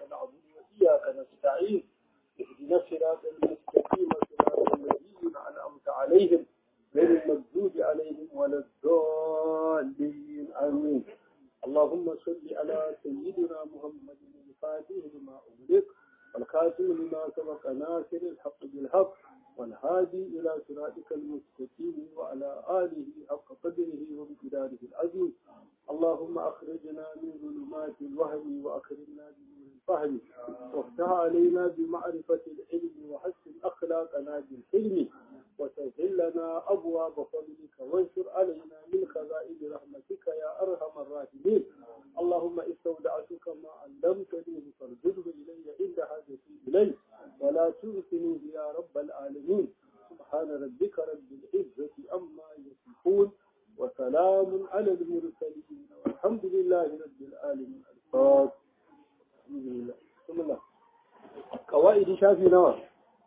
نعبد وإياك نستعين اهدنا الصراط المستقيم صراط الذين أنعمت عليهم غير المغضوب عليهم ولا الضالين آمين اللهم صل على سيدنا محمد الفاتح لما أغلق والخاتم لما سبق ناصر الحق بالحق والهادي إلى صراطك المستقيم وعلى آله حق قدره وامتداره العظيم اللهم أخرجنا من ظلمات الوهم وأكرمنا بنور الفهم وافتح علينا بمعرفة العلم وحسن أخلاقنا بالحلم وسهل لنا أبواب فضلك وانشر علينا من خزائن رحمتك يا أرحم الراحمين اللهم استودعتك ما علمتني فارجده إلي عند حاجتي إليه ولا تنسنيه يا رب العالمين سبحان ربك رب العزة أما يصفون وسلام على المرسلين والحمد لله رب العالمين الفاتح بسم الله قواعد شافي نوى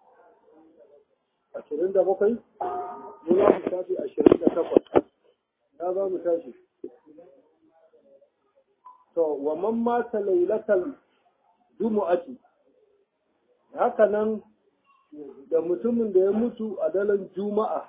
ashirin da bakwai mu za mu tashi ashirin da takwas ya za mu tashi to wa man mata lailatal jumu'ati haka nan da mutumin da ya mutu a daren juma'a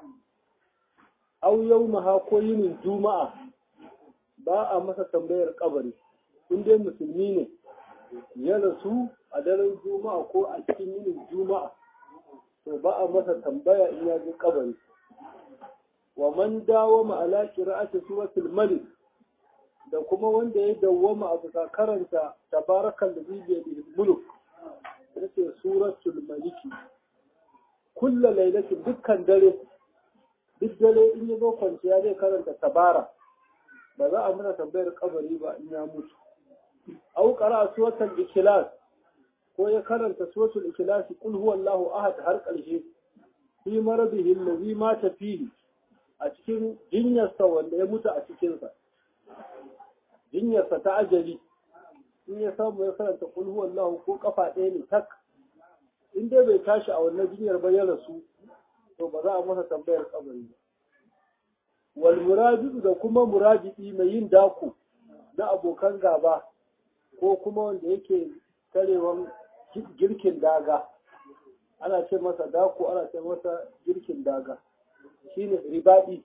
au yau ko yinin juma'a ba a masa tambayar kabari in dai musulmi ne ya rasu a daren juma'a ko a cikin yinin juma'a to ba a masa tambaya in ya je kabari wa man dawama ala qira'ati suratul malik da kuma wanda ya dawwama a bisa karanta tabarakal ladhi bi yadihi mulk yace suratul maliki kullu lailatin dukkan dare duk dare in ya zo kwanciya zai karanta tabara ba za a muna tambayar kabari ba in ya mutu au qara'a suratul ikhlas ko ya karanta suratul ikhlas kul huwallahu ahad har ƙarshe fi maradihi allazi mata fihi a cikin jinyarsa wanda ya mutu a cikinsa jinyarsa ta ajali in ya samu ya karanta kul huwallahu ko kafa ɗaya ne tak in dai bai tashi a wannan jinyar ba ya rasu to ba za a masa tambayar kabari ba wal murajidu da kuma murajidi mai yin dako na abokan gaba ko kuma wanda yake tarewan girkin daga ana ce masa dako ana ce masa girkin daga shine ribadi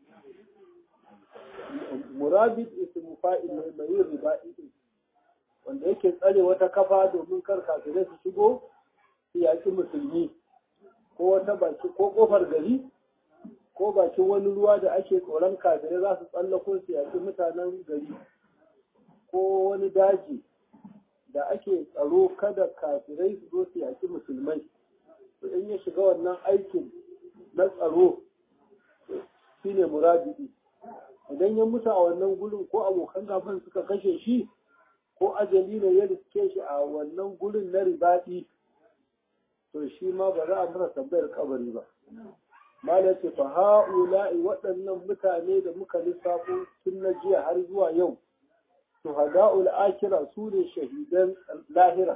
murabid ismu fa'il ne mai yin ribadi wanda yake tsare wata kafa domin kar kafirai su shigo su yaki musulmi ko wata baki ko kofar gari ko bakin wani ruwa da ake tsoron kafirai za su tsallako su yaki mutanen gari ko wani daji da ake tsaro kada kafirai su zo su yaki musulmai to in ya shiga wannan aikin na tsaro shine murabidi idan ya mutu a wannan gurin ko abokan gaban suka kashe shi ko ajali ne ya riske shi a wannan gurin na ribadi to shi ma ba za a masa tambayar kabari ba malam ce fa ha'ula'i waɗannan mutane da muka lissafo tun na jiya har zuwa yau shuhada'ul akira su ne shahidan lahira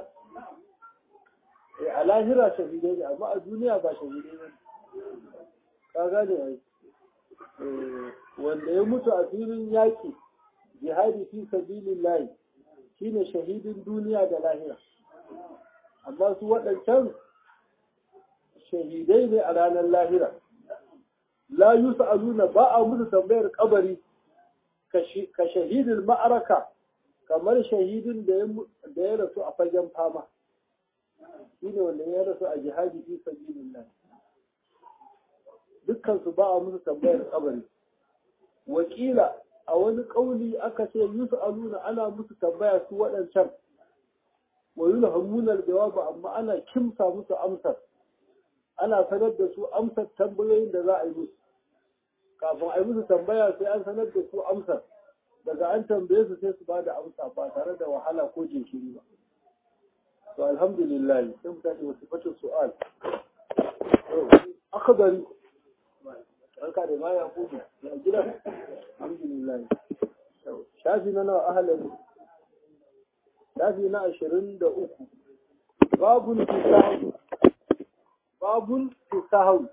a lahira shahidai ne amma a duniya ba shahidai ba ka gane ai wanda ya mutu a filin yaƙi jihadi fi sabilillahi shine shahidin duniya da lahira amma su waɗancan shahidai ne a ranar lahira la yus'aluna ba a musu tambayar kabari ka shahidin ma'araka kamar shahidin da ya rasu a fagen fama shi ne wanda ya rasu a jihadi fi sabilillah dukkan su ba a musu tambayar kabari wakila a wani kauli aka ce yusu aluna ana musu tambaya su waɗancan wa yulhamuna jawaba amma ana kimsa musu amsar ana sanar da su amsar tambayoyin da za a yi musu kafin a yi musu tambaya sai an sanar da su amsar daga an tambaye su sai su ba da amsa ba tare da wahala ko jinkiri ba to alhamdulillah sai mu tashi wasu fatin su'al akhdari ranka da ma ya kudu ya gida alhamdulillah shafi na nawa ahalin shafi na ashirin da uku babun fisahu babun fisahu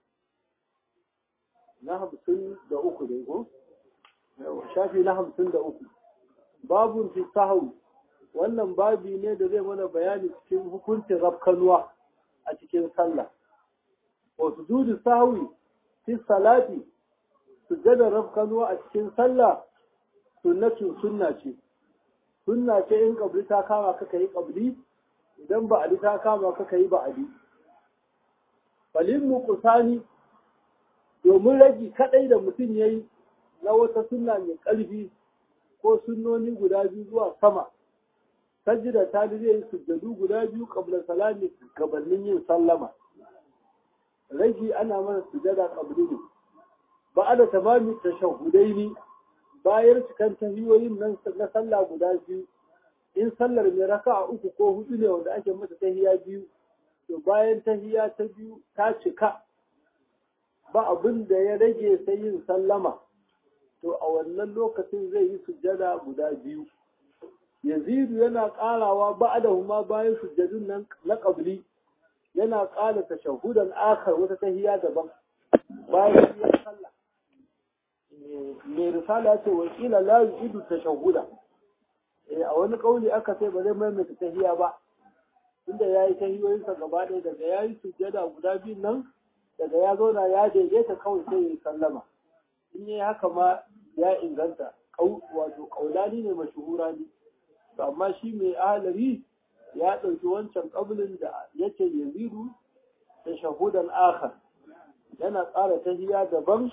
na hamsin da uku dai ko shafi na hamsin da uku babun fisahu wannan babi ne da zai mana bayani cikin hukuncin rafkanuwa a cikin sallah wa sujudu sahwi fi salati sujjadar rafkanuwa a cikin sallah sunnatun sunna ce sunna ce in kabli ta kama ka yi kabli idan ba'adi ta kama ka yi ba'adi falin muqsani domin ragi kadai da mutum yayi na wata sunna mai ƙarfi ko sunnoni guda biyu zuwa sama sajida ta zai yi sujjadu guda biyu kabla salami gabanin yin sallama ragi ana mana sujada kabli ne ba da tamami tashahudai ne bayan cikan tahiyoyin nan na sallah guda biyu in sallar mai raka uku ko hudu ne wanda ake mata tahiya biyu to bayan tahiya ta biyu ta cika ba abin da ya rage sai yin sallama to a wannan lokacin zai yi sujjada guda biyu yazidu yana karawa ba'dahuma bayan sujjadun nan na qabli yana ƙara tashahudan akar wata tahiya daban bayan ya sallah mai risala ce wa kila la yu'idu tashahuda a wani kauli aka sai ba zai maimaita tahiya ba inda yayi tahiyoyinsa gaba ɗaya daga yayi sujjada guda biyun nan daga ya zauna ya daidaita kawai sai ya yi sallama in yi haka ma ya inganta wato kaulani ne mashuhura ne amma shi mai ahalari ya ɗauki wancan ƙablin da yake yazidu da shahudan akhar yana tsara tahiya daban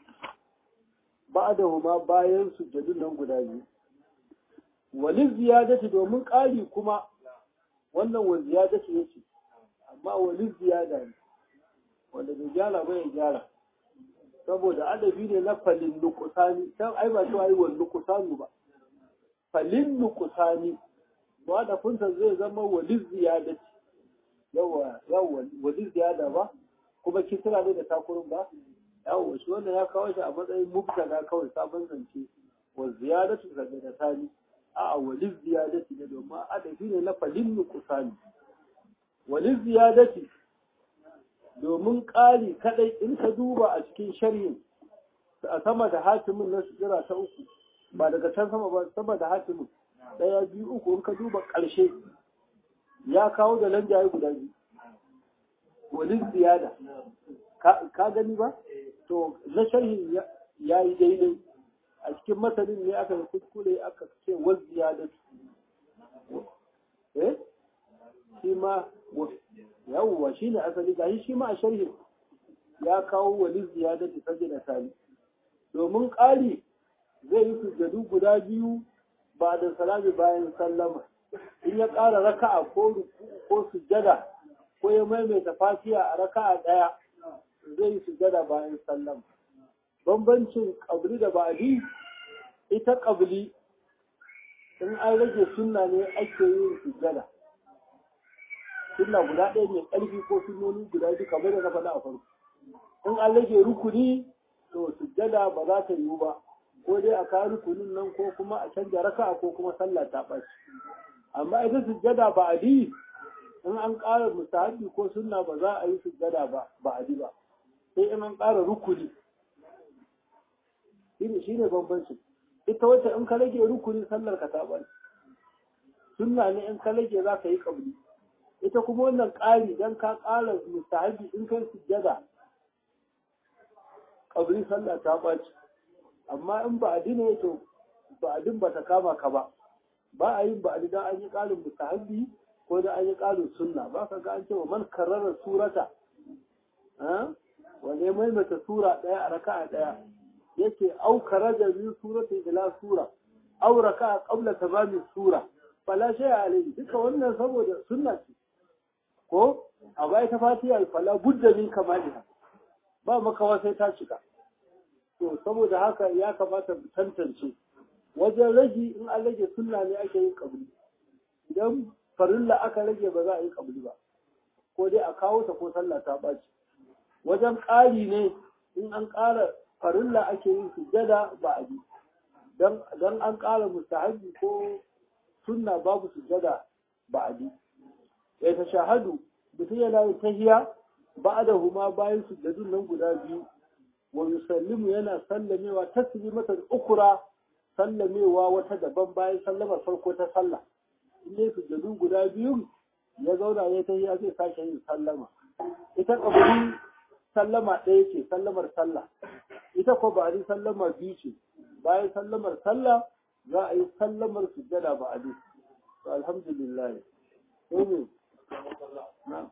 ba da huma bayan sujjadun nan guda biyu walin ziyadati domin ƙari kuma wannan wa ziyadati yake amma walin ziyada ne wanda bai gyara ba ya gyara saboda adabi ne na falin nukusani can ai ba cewa yi wa nukusanu ba falin nukusani ba da funta zai zama wali ziyadati yawa yawa wali ziyada ba kuma kisra ne da takurin ba yawa shi wannan ya kawo shi a matsayin mubtada kawai sabon zance wa ziyadatu zaga da tani a wali ziyadati ne domin adabi ne na falin nukusani wali ziyadati domin ƙari kaɗai in ka duba a cikin sharhin a sama da hatimin na sujira ta uku ba daga can sama ba sama da hatimin ɗaya biyu uku in ka duba ƙarshe ya kawo da lanjaye guda biyu walin ziyada ka gani ba to na sharhin ya yi daidai a cikin masanin ne aka kuskure aka ce wal ziyada eh shi ma yawwa shi ne asali gashi shi ma a sharhin ya kawo wali ziyadati sajda tali domin ƙari zai yi sujjadu guda biyu ba da salami bayan sallama in ya ƙara raka'a ko ko sujjada ko ya maimaita fatiha a raka'a ɗaya zai yi sujjada bayan sallama bambancin ƙabli da ba'adi ita ƙabli in an rage sunna ne ake yin sujjada sunna guda ɗaya mai ƙarfi ko sunnoni guda biyu kamar da na faɗa a farko in an rage rukuni to sujjada ba za ta yiwu ba ko dai a kawo rukunin nan ko kuma a canja raka'a ko kuma sallah ta ɓaci amma ita sujjada ba a di in an ƙara mustahabi ko sunna ba za a yi sujjada ba ba a di ba sai in an ƙara rukuni shine shine bambanci ita wacce in ka rage rukuni sallar ka ta ɓaci sunna ne in ka rage za ka yi ƙabli ita kuma wannan ƙari don ka ƙara mustahabi in kai sujjada ƙabri sallah ta ɓaci amma in ba a dina to ba a ba ta kama ka ba ba a yin ba a don an yi ƙarin mustahabi ko da an yi ƙarin sunna ba ka ga an ce wa man karrara surata wanda ya maimaita sura ɗaya a raka'a ɗaya yake au karaja biyu surata ila sura au raka'a qabla tamami sura fala shay'a alayhi duka wannan saboda sunna ce ko a bai ta fatiha fala budda min kamaliha ba makawa sai ta cika to saboda haka ya kamata mu tantance wajen rage in an rage sunna ne ake yin kabli idan farilla aka rage ba za a yi kabli ba ko dai a kawo ta ko sallah ta baci wajen ƙari ne in an ƙara farilla ake yin sujjada ba a bi dan an ƙara mustahabi ko sunna babu sujjada ba a bi ya ta shahadu mutum yana yin tahiya ba da huma bayan sujjadun nan guda biyu wa yusallimu yana sallamewa taslimatan ukura sallamewa wata daban bayan sallamar farko ta sallah in yi sujjadu guda biyu ya zauna ya ta ya zai sake yin sallama ita kaburi sallama ɗaya ce sallamar sallah ita ko ba a sallama biyu ce bayan sallamar sallah za a yi sallamar sujjada ba a to alhamdulillah sai ne na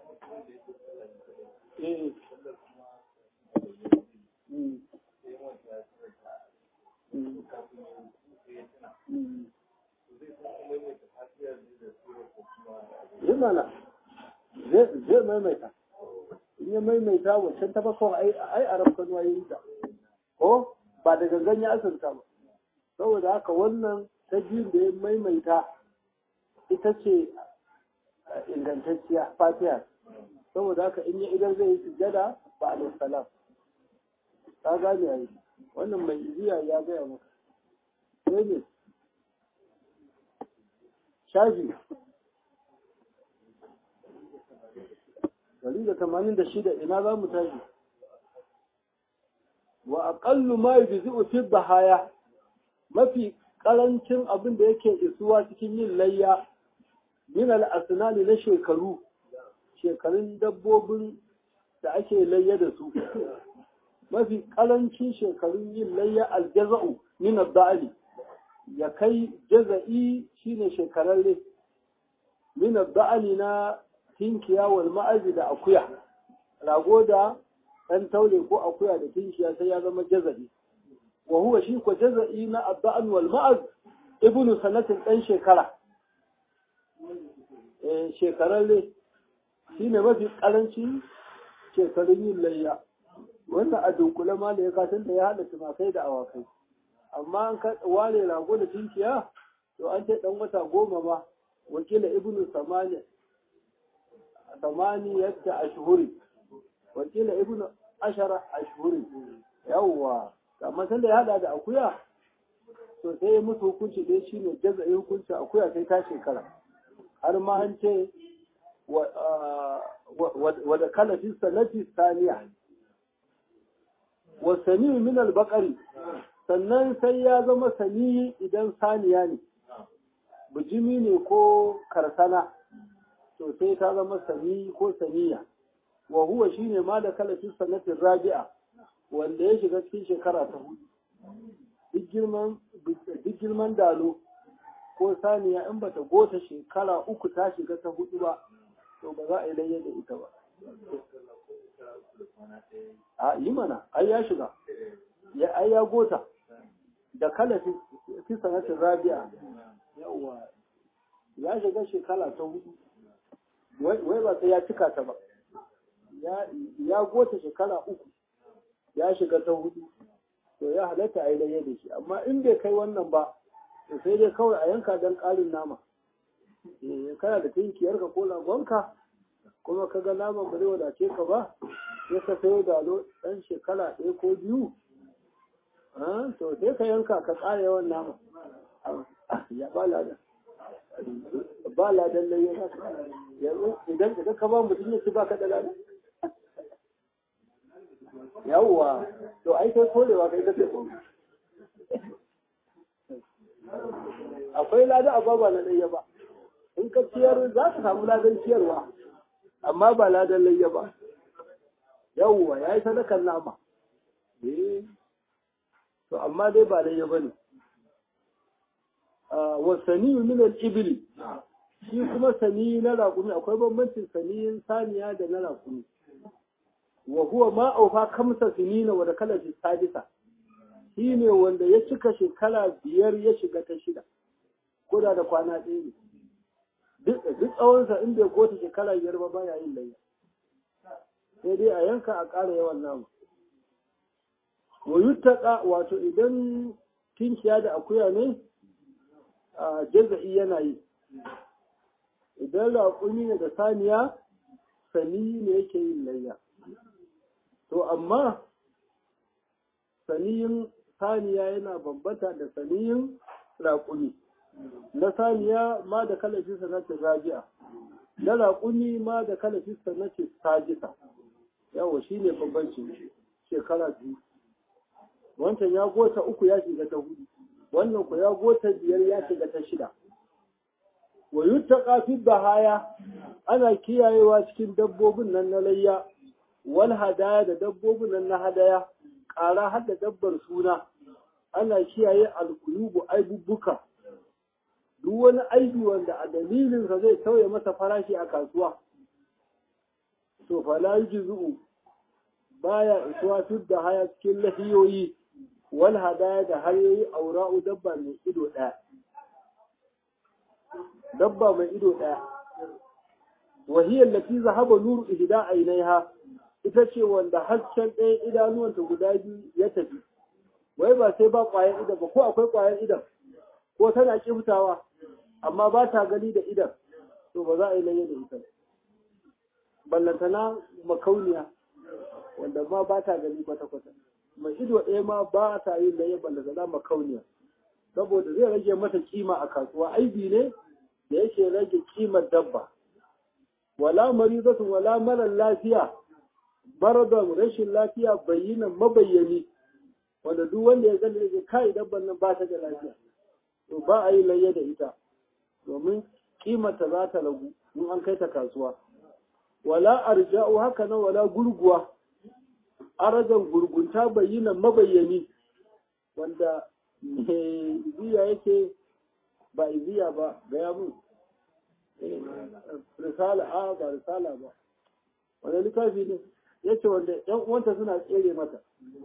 eh Mm. Mm. Mm. yi mana zai maimaita in ya maimaita wancan ta bakon ai a rafkan wayoyi da ko ba da gangan ya asirta ba saboda haka wannan ta biyun da ya maimaita ita ce ingantacciya fatiha saboda haka in ya idan zai yi sujjada ba alaihi salam ka gane ai wannan mai iziya ya gaya maka sai ne shafi dari da tamanin da shida ina za mu tashi wa aƙallu ma yujzi'u fi bahaya mafi ƙarancin abin da yake isuwa cikin yin layya min al-asnani na shekaru shekarun dabbobin da ake layya da su mafi ƙarancin shekarun yin layya aljaza'u min ad ya kai jaza'i shine shekararre min ad na tinkiya wal ma'azi da akuya rago da ɗan taure ko akuya da tinkiya sai ya zama jaza'i wa huwa shi ko jaza'i na adda'an wal ma'az ibnu sanatin ɗan shekara eh shekararre shine mafi karanci shekarun yin layya wannan a dunkule ma da ya kasan da ya haɗa tumakai da awakai amma an ka ware rago da tinkiya to an ce ɗan wata goma ma wakila ibnu samaniya ثمانية أشهر وقيل ابن عشر أشهر يوا amma san da ya hada da akuya to sai ya musu hukunci dai shine jaza'i hukunci akuya sai ta shekara har ma an ce wa da kala fi sanati saniya wa sani min al-baqari sannan sai ya zama sani idan saniya ne bijimi ne ko karsana to sai ta zama sani ko saniya wa huwa shine ma da kala fi sanatin rabi'a wanda ya shiga cikin shekara ta hudu duk girman duk girman dalo ko saniya in bata gota shekara uku ta shiga ta hudu ba to ba za a yi layya da ita ba a yi mana ai ya shiga ya ai ya gota da kala fi sanatin rabi'a yawa ya shiga shekara ta hudu wai ba sai ya cika ta ba ya gota shekara uku ya shiga ta hudu to ya halatta a yi layya da shi amma in bai kai wannan ba to sai dai kawai a yanka don ƙarin nama kana da tinkiyar ka ko lagonka kuma ka ga naman ba zai wadace ka ba sai ka sayo dalo ɗan shekara ɗaya ko biyu to sai ka yanka ka ƙara yawan nama ya ba ladan ba ladan layya yanzu idan idan ka ba mutum ya ci ba ka da ladan yawwa to ai kai korewa kai kace ko akwai lada a baba na layya ba in ka ciyar za ka samu ladan ciyarwa amma ba ladan layya ba yawwa ya yi sadakar nama to amma dai ba layya ba ne wa saniyu min al-ibli shi kuma sani na raƙumi akwai bambancin saniyin saniya da na raƙumi wa huwa ma aufa kamsa sinina wa da kala fi sadisa shi ne wanda ya cika shekara biyar ya shiga ta shida ko da da kwana ɗaya ne duk tsawonsa in bai gota shekara biyar ba baya yin layya sai dai a yanka a ƙara yawan namu wa yuttaka wato idan tinkiya da akuya ne a jaza'i yana yi idan raƙumi ne da saniya sani ne yake yin layya to amma saniyin saniya yana bambata da saniyin raƙumi na saniya ma da kalafin sanatin rabi'a na raƙumi ma da kalafin sanatin sajisa yawa shi ne bambancin shekara biyu wancan ya gota uku ya shiga ta hudu wannan ku ya gota biyar ya shiga ta shida wa yuttaqa fi bahaya ana kiyayewa cikin dabbobin nan na layya wal hadaya da dabbobin nan na hadaya ƙara har da dabbar suna ana kiyaye alkulubu aibubbuka duk wani aibi wanda a dalilinsa zai sauya masa farashi a kasuwa to fala yujzu baya isuwa tun da haya cikin lahiyoyi wal hadaya da hayoyi aura'u dabba mai ido ɗaya dabba mai ido ɗaya wahiyar lati zahaba nuru ihda ainiha ita ce wanda hasken ɗaya idanuwanta guda biyu ya tafi wai ba sai ba ƙwayar idan ba ko akwai ƙwayar idan ko tana kiftawa amma ba ta gani da idan to ba za a yi laye da ita ballantana makauniya wanda ma ba ta gani kwata-kwata mai ido ɗaya ma ba ta yin laye ballantana makauniya saboda zai rage mata kima a kasuwa aibi ne da yake rage kimar dabba wala marizatun wala marar lafiya maradon rashin lafiya bayyanan mabayyani wanda duk wanda ya gani da kai dabban nan ba ta da lafiya to ba a yi layya da ita domin kimata za ta ragu in an kai ta kasuwa wala arja'u haka nan wala gurguwa arajan gurgunta bayyana mabayyani wanda iziya yake ba iziya ba gaya mun risala a ba risala ba wanda littafi ne yace wanda yan uwanta suna tsere mata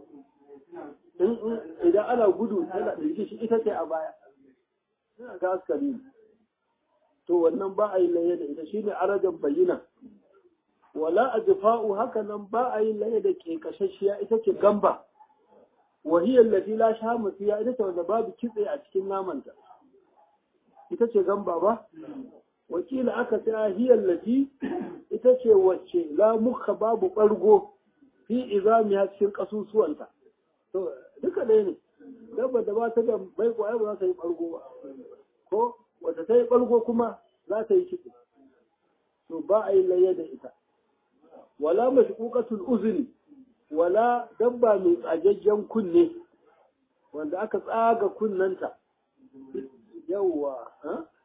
idan ana gudu yana da shi ita ce a baya suna ga askari to wannan ba a yi laye da ita shine arajan bayyana wala ajfa'u haka nan ba a yi laye da ke kashashiya ita ce gamba wahiyar lati la shamu fiya ita ce wanda babu kitse a cikin namanta ita ce gamba ba wakila aka ce hiyar lati ita ce wacce la muka babu ɓargo fi izamiya cikin ƙasusuwanta to duka ɗaya ne dabba da ba ta da bai kwaye ba za ta yi ɓargo ba ko wata ta yi ɓargo kuma za ta yi kitse to ba a yi laye da ita wala mashquqatul uzni wala dabba mai tsagaggen kunne wanda aka tsaga kunnanta yawwa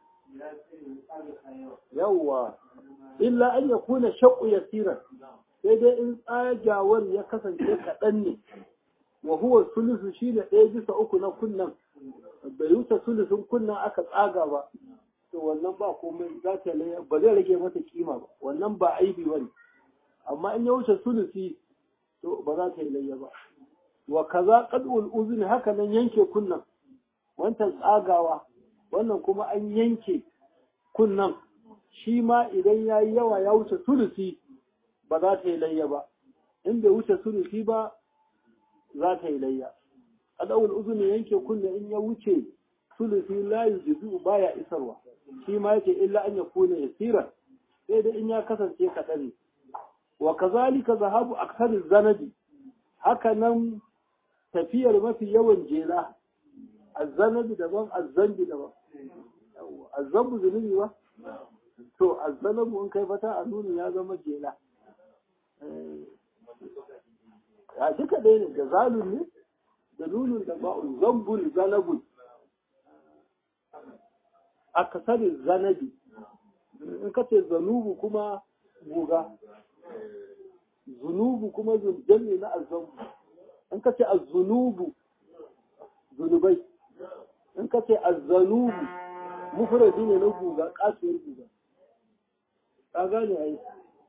yawwa illa an ya kuna shaƙu yasiran sai dai in tsagawar ya kasance kaɗan ne wa huwa sulusu shi ne ɗaya bisa uku na kunnan bai wuce sulusun kunnan aka tsaga ba to wannan ba komai za ta ba zai rage mata kima ba wannan ba aibi bane amma in ya wuce sulusi to ba za ta yi layya ba wa kaza qad'ul uzni haka nan yanke kunnan wancan tsagawa wannan kuma an yanke kunnan shi ma idan ya yi yawa ya wuce sulusi ba za ta yi layya ba in bai wuce sulusi ba za ta yi layya qad'ul uzni yanke kunna in ya wuce sulusi la yujizu baya isarwa shi ma yake illa an yakuna yasira sai dai in ya kasance kaɗan ne wa kazalika zahabu aksariz zanadi haka nan tafiyar mafi yawan jela azzanabi daban azzambi daban azzambu zunubi ba to azzanabu in kai fata a nuni ya zama jela a duka dai ne da zalun ne da nunun da ba'un zambul zanabul akasarin zanabi in ka ce zanubu kuma guga zunubu kuma jami na azabu in ka ce azzunubu zunubai in ka ce azzanubu mufradi ne na guga kasuwar guga ka gane ai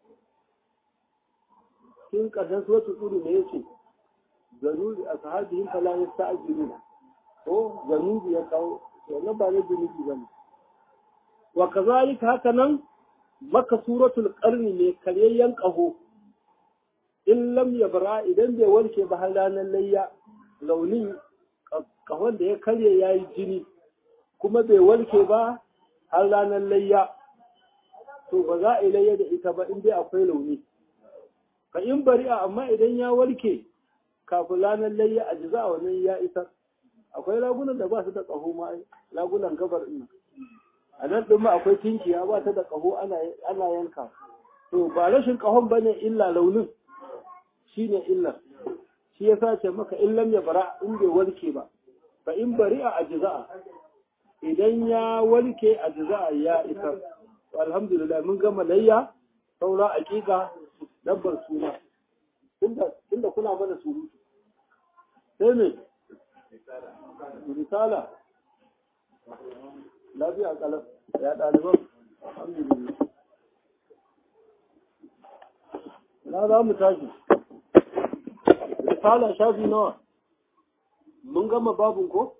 cikin ƙarshen suratul tsuru ne yace zanubi a sahabihin fala yasta'jilu ko zanubi ya kawo wannan ba ne zunubi bane wa kazalika haka nan maka suratul qarni ne karyayyen ƙaho in lam yabra idan bai warke ba har ranar layya launin ƙahon da ya karye ya yi jini kuma bai warke ba har ranar layya to ba za a yi layya da ita ba in dai akwai launi ka in bari'a amma idan ya warke kafin ranar layya a jiza a wannan ya isar akwai lagunan da ba su da ƙaho ma lagunan gabar ina a nan ɗin ma akwai tinkiya ba ta da ƙaho ana yanka to ba rashin ƙahon ba ne illa launin shi ne illar shi ya sace maka in lam ya bara in bai warke ba fa in bari a ajiza'a idan ya warke a jaza'a ya isar alhamdulillah mun gama layya saura aƙiƙa dabbar suna tunda kuna mana surutu sai me risala lafiya kalam ya ɗaliban alhamdulillah na za mu tashi risala shafi nawa mun gama babin ko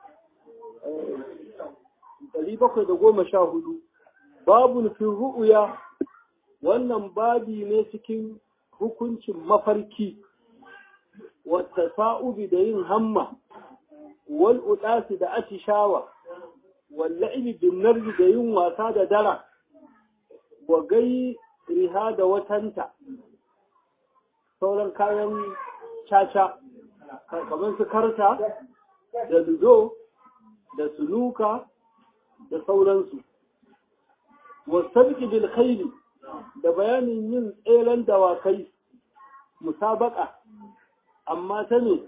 ɗari bakwai da goma sha hudu babun fi ru'uya wannan babi ne cikin hukuncin mafarki wata sa'ubi da yin hamma wal udasi da atishawa wal la'ibi bin narji da yin wasa da dara wa gai riha da watanta sauran kayan caca kamar su karta da ludo da sunuka da sauransu wasabki bil khayli da bayanin yin tseren dawakai musabaka amma ta ne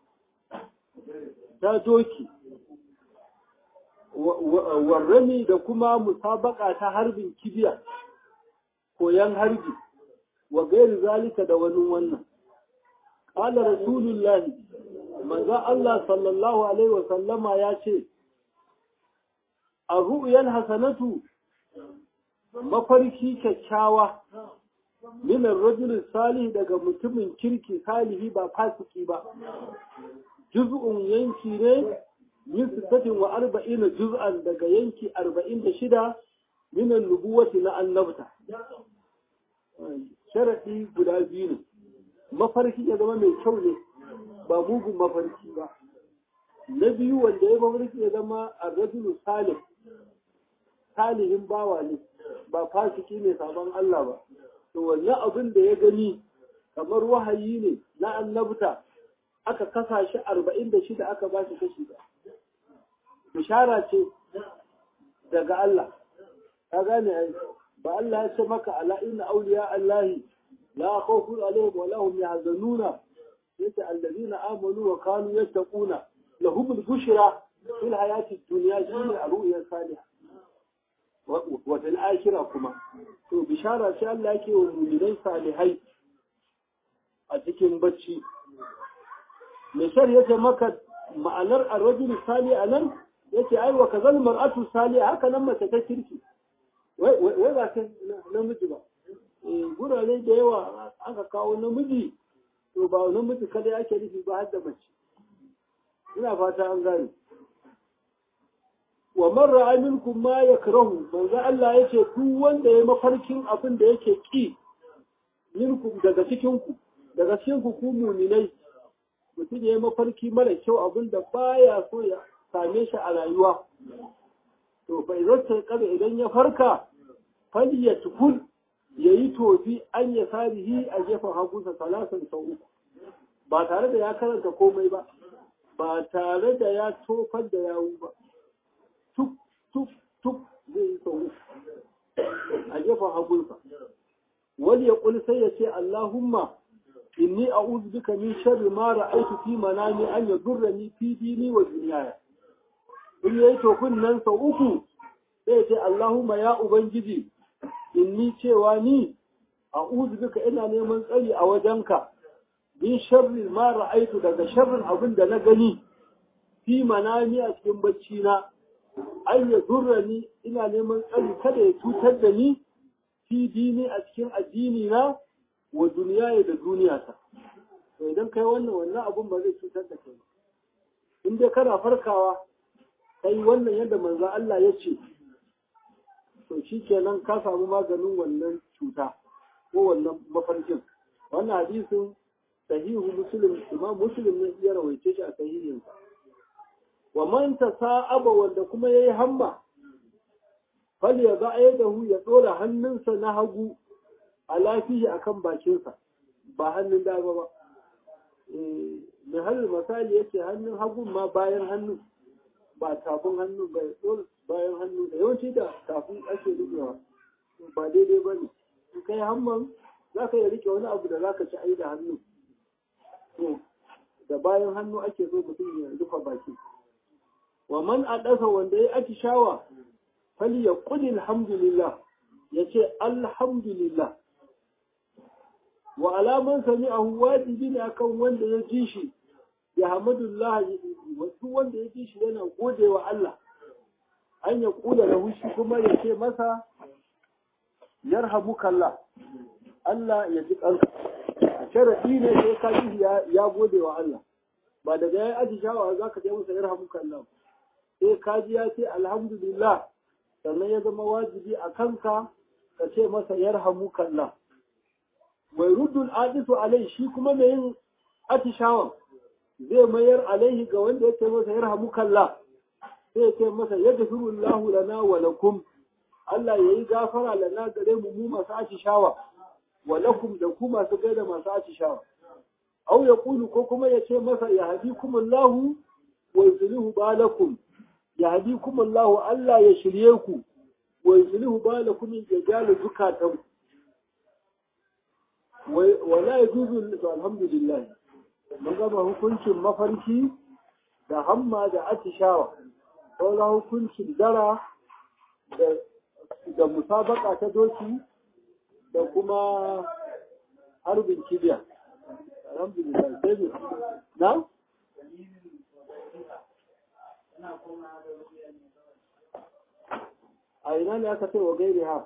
ta doki warrami da kuma musabaka ta harbin kibiya koyan harbi wa gairi zalika da wani wannan ƙala rasulullahi maza Allah sallallahu alaihi wasallama ya ce a ru'yan hasanatu mafarki kyakkyawa minar rajulin salih daga mutumin kirki salihi ba fasiki ba juz'un yanki ne min sittatin wa arba'ina juz'an daga yanki arba'in da shida minan nubuwati na annabta sharaɗi guda biyu ne mafarki ya zama mai kyau ne ba mugun mafarki ba na biyu wanda ya mafarki ya zama a rajulun salih salihin bawa ne ba fasiki ne sabon Allah ba to wannan abin da ya gani kamar wahayi ne na annabta aka kasa shi arba'in da shida aka ba shi kashi da bishara ce daga Allah ka gane ai ba Allah ya ce maka ala inna awliya Allahi la khawfun alaihim wa lahum yahzanuna yace allazina amanu wa kanu yattaquna lahum al-bushra fil hayati dunya shine a ru'yar salihah wata al'ashira kuma to bishara ce Allah yake wa mu'minai salihai a cikin bacci me shar yace maka ma'anar ar-rajul salih anan yace ai wa kazal mar'atu salih haka nan mace ta kirki wai wai ba ta namiji ba eh gurare da yawa aka kawo namiji to ba namiji kada yake nufi ba har da mace ina fata an gane wa marra aminkum ma yakrahu manzo Allah yace duk wanda ya mafarkin abin da yake ki minkum daga cikin ku daga cikin ku ku mu'minai mutum ya yi mafarki mara kyau abin da baya so ya same shi a rayuwa to fa idan kada idan ya farka fal ya tukul yayi tofi an ya sarihi a gefen hagunsa salasan sau uku ba tare da ya karanta komai ba ba tare da ya tofar da yawu ba tuk tuk tuk zai yi sau a gefen hagunsa wani ya kuli sai ya ce Allahumma inni a'udhu bika min sharri ma ra'aytu fi manami an yadurrani fi dini wa dunyaya in yayi tofin nan sau uku sai ya ce Allahumma ya ubangiji inni cewa ni a'udhu bika ina neman tsari a wajenka min sharri ma ra'aytu daga sharrin abin da na gani fi manami a cikin bacci na an ya durrani ina neman tsari kada ya cutar da ni fi dini a cikin addini na wa duniya da duniya ta to idan kai wannan wannan abun ba zai cutar da kai in dai kana farkawa kai wannan yadda manzo Allah ya ce to shikenan ka samu maganin wannan cuta ko wannan mafarkin wannan hadisin sahihu muslim imam muslim ne ya rawaice shi a sahihinsa wa man tasa'aba wanda kuma yayi hamma fal ya dahu ya dora hannunsa na hagu a lafiya akan bakinsa ba hannun dama ba mai halin misali yake hannun hagun ma bayan hannun ba tafin hannun ba dole bayan hannun da yawanci da tafin ake rikewa ba daidai ba ne in kai hamman za ka iya rike wani abu da za ka ci ai da hannu to da bayan hannu ake so mutum ya rufe baki wa man adasa wanda ya atishawa fali ya kuli alhamdulillah ya ce alhamdulillah wa alaman sami'ahu wajibi ne akan wanda ya ji shi ya hamadullah wasu wanda ya ji shi yana gode wa Allah an ya kula da shi kuma ya ce masa yarhamukallah Allah ya ji kanka sharadi ne sai ka ji ya gode wa Allah ba daga ya aji shawa za ka je masa yarhamukallah sai ka ji ya ce alhamdulillah sannan ya zama wajibi a kanka ka ce masa yarhamukallah wai ruddul adisu alai shi kuma mai yin atishawan zai mayar alaihi ga wanda ya ce masa yarhamukallah sai ya ce masa yaghfirullahu lana wa lakum Allah ya yi gafara lana gare mu mu masu atishawa wa lakum da ku masu gaida masu atishawa au ya kulu ko kuma ya ce masa ya hadikumullahu wa yuslihu balakum ya hadikumullahu Allah ya shirye ku wa yuslihu balakum ya gyara zukatan wa la yajuzu alhamdulillah mun gama hukuncin mafarki da hamma da atishawa sauran hukuncin dara da musabaka ta doki da kuma harbin kibiya alhamdulillah sai ne na a ina ne aka ce wa gairi ha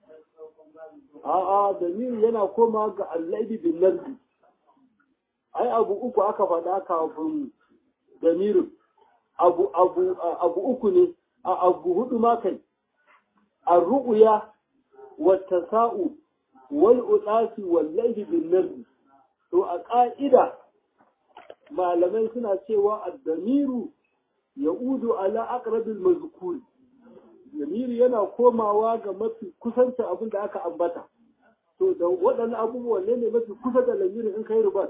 a'a damiri yana koma ga allabi bin nardi ai abu uku aka faɗa kafin damirin abu abu abu uku ne a abu hudu ma kai الرؤيا والتساؤل والأناس والليل بالنرد to a ƙa'ida malamai suna cewa addamiru ya udu ala aqrabil mazkur damiri yana komawa ga mafi kusanta abin da aka ambata to da waɗannan abubuwan ne ne mafi kusa da lamirin in kai rubat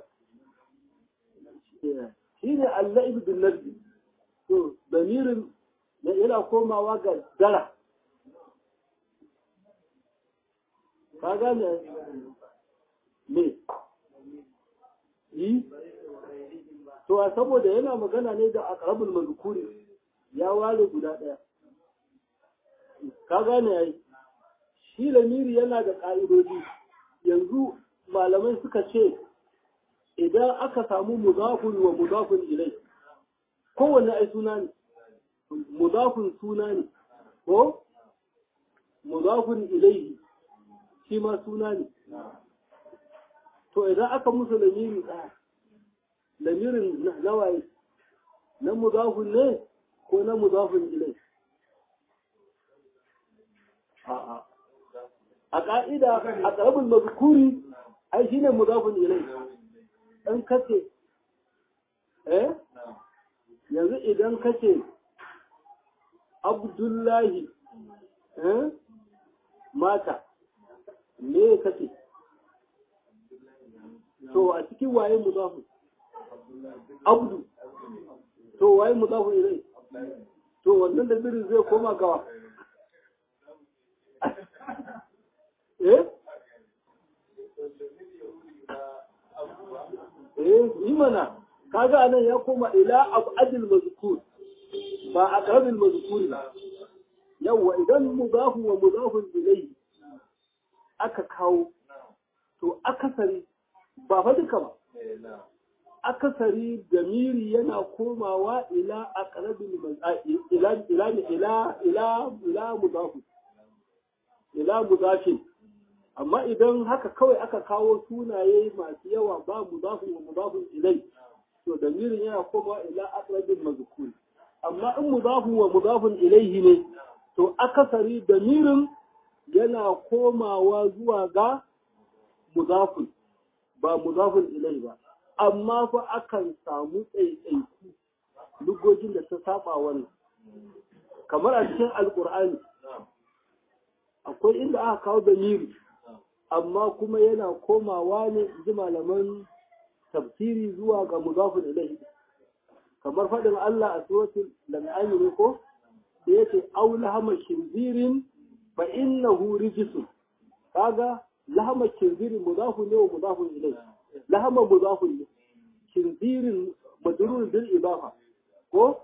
shine al-la'ib bin nardi to damirin yana komawa ga dara ka gane me yi to a saboda yana magana ne da aqrabul mazkuri ya ware guda daya ka gane yayi shi lamiri yana da ka'idoji yanzu malamai suka ce idan aka samu mudafun wa mudafun ilai kowanne ai suna ne mudafun suna ne ko mudafun ilaihi shi ma suna ne. To idan aka musu lamiri ɗaya, lamirin nawaye, na muzafin ne ko na muzafin ilai? A ƙa'ida a ƙarabin mazukuri, ai shi ne muzafin ilai. Ɗan kace, eh? Yanzu idan kace Abdullahi, eh? Mata. me kake to a cikin waye mudafu abdu to waye mudafu ilai to wannan da birin zai koma gawa eh eh yi mana kaga anan ya koma ila abadil mazkur ba aqrabil mazkur ba yawa idan mudafu wa mudafun ilayhi aka kawo to akasari ba fa duka ba akasari damiri yana komawa ila aqrabil ila ila ila ila ila mudafu ila mudafi amma idan haka kawai aka kawo sunaye masu yawa ba mudafu wa mudafun ilai to damirin yana komawa ila aqrabil mazkur amma in mudafu wa mudafun ilaihi ne to akasari damirin yana komawa zuwa ga mudafun ba mudafun ilai ba amma fa akan samu tsaitsaiku lugogin da ta saba wannan kamar a cikin alkur'ani akwai inda aka kawo damiri amma kuma yana komawa ne ji malaman tafsiri zuwa ga mudafun ilai kamar faɗin Allah a suratul lan'ami ne ko da yace aula hama shinzirin fa innahu rijsun kaga lahama kinzirin mudafun ne wa mudafun ilai lahama mudafun ne kinzirin majrur bil idafa ko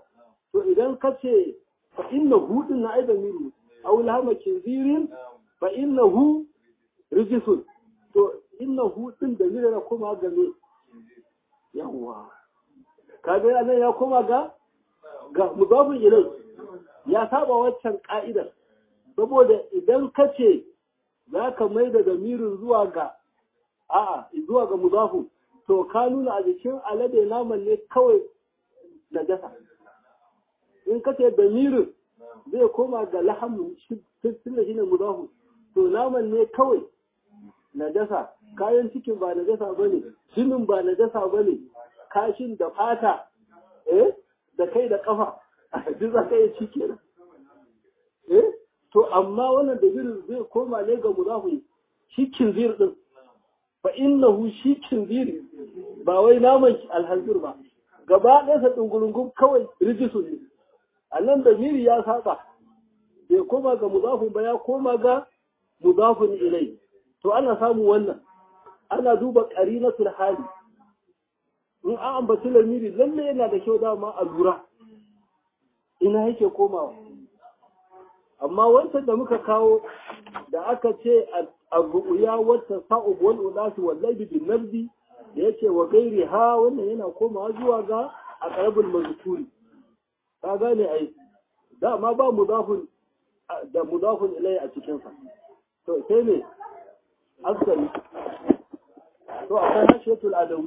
to idan ka ce fa innahu din na aidan miru aw lahama kinzirin fa innahu rijisun to innahu din da mira kuma ga me yawa kaga anan ya koma ga ga mudafin ilai ya saba waccan ka'idar saboda idan ka ce za ka mai da damirin zuwa ga a'a zuwa ga mudafu to ka nuna a jikin alade naman ne kawai na jasa in ka ce damirin zai koma ga lahamun tun da shi ne mudafu to naman ne kawai na jasa kayan cikin ba na jasa ba ne jinin ba na jasa ba ne kashin da fata eh da kai da kafa duk za ka iya ci kenan eh to amma wannan da zirin zai koma ne ga mudafu shi kinzir din fa innahu shi kinzir ba wai naman alhanzir ba gaba ɗaya sa dungurungun kawai rijisu ne a nan da miri ya saba bai koma ga mudafun ba ya koma ga mudafun ilai to ana samu wannan ana duba qarinatul hali in an ambaci lamiri lalle yana da kyau dama a lura ina yake komawa amma wancan da muka kawo da aka ce al-ru'ya wata sa'ub wal udasi wal layli bin nabdi da yace wa gairi ha wannan yana komawa zuwa ga aqrabul mazkuri ka gane ai dama ba mudafun da mudafun ilai a cikin sa to sai ne asali to akwai hashiyatul adawi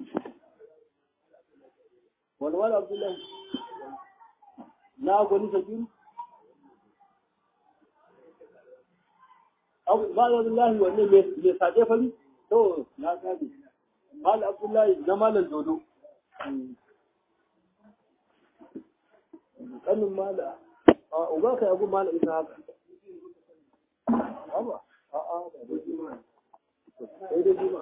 wani wani abdullahi na gwani sabiru Malam Abdullahi wanne mai saƙe fari? To, na gane. Malam Abdullahi na Malam Dodo. Ƙanin Malam. A uba ka yagu Malam Isa haka. Aba, a a da da jima. Sai da jima.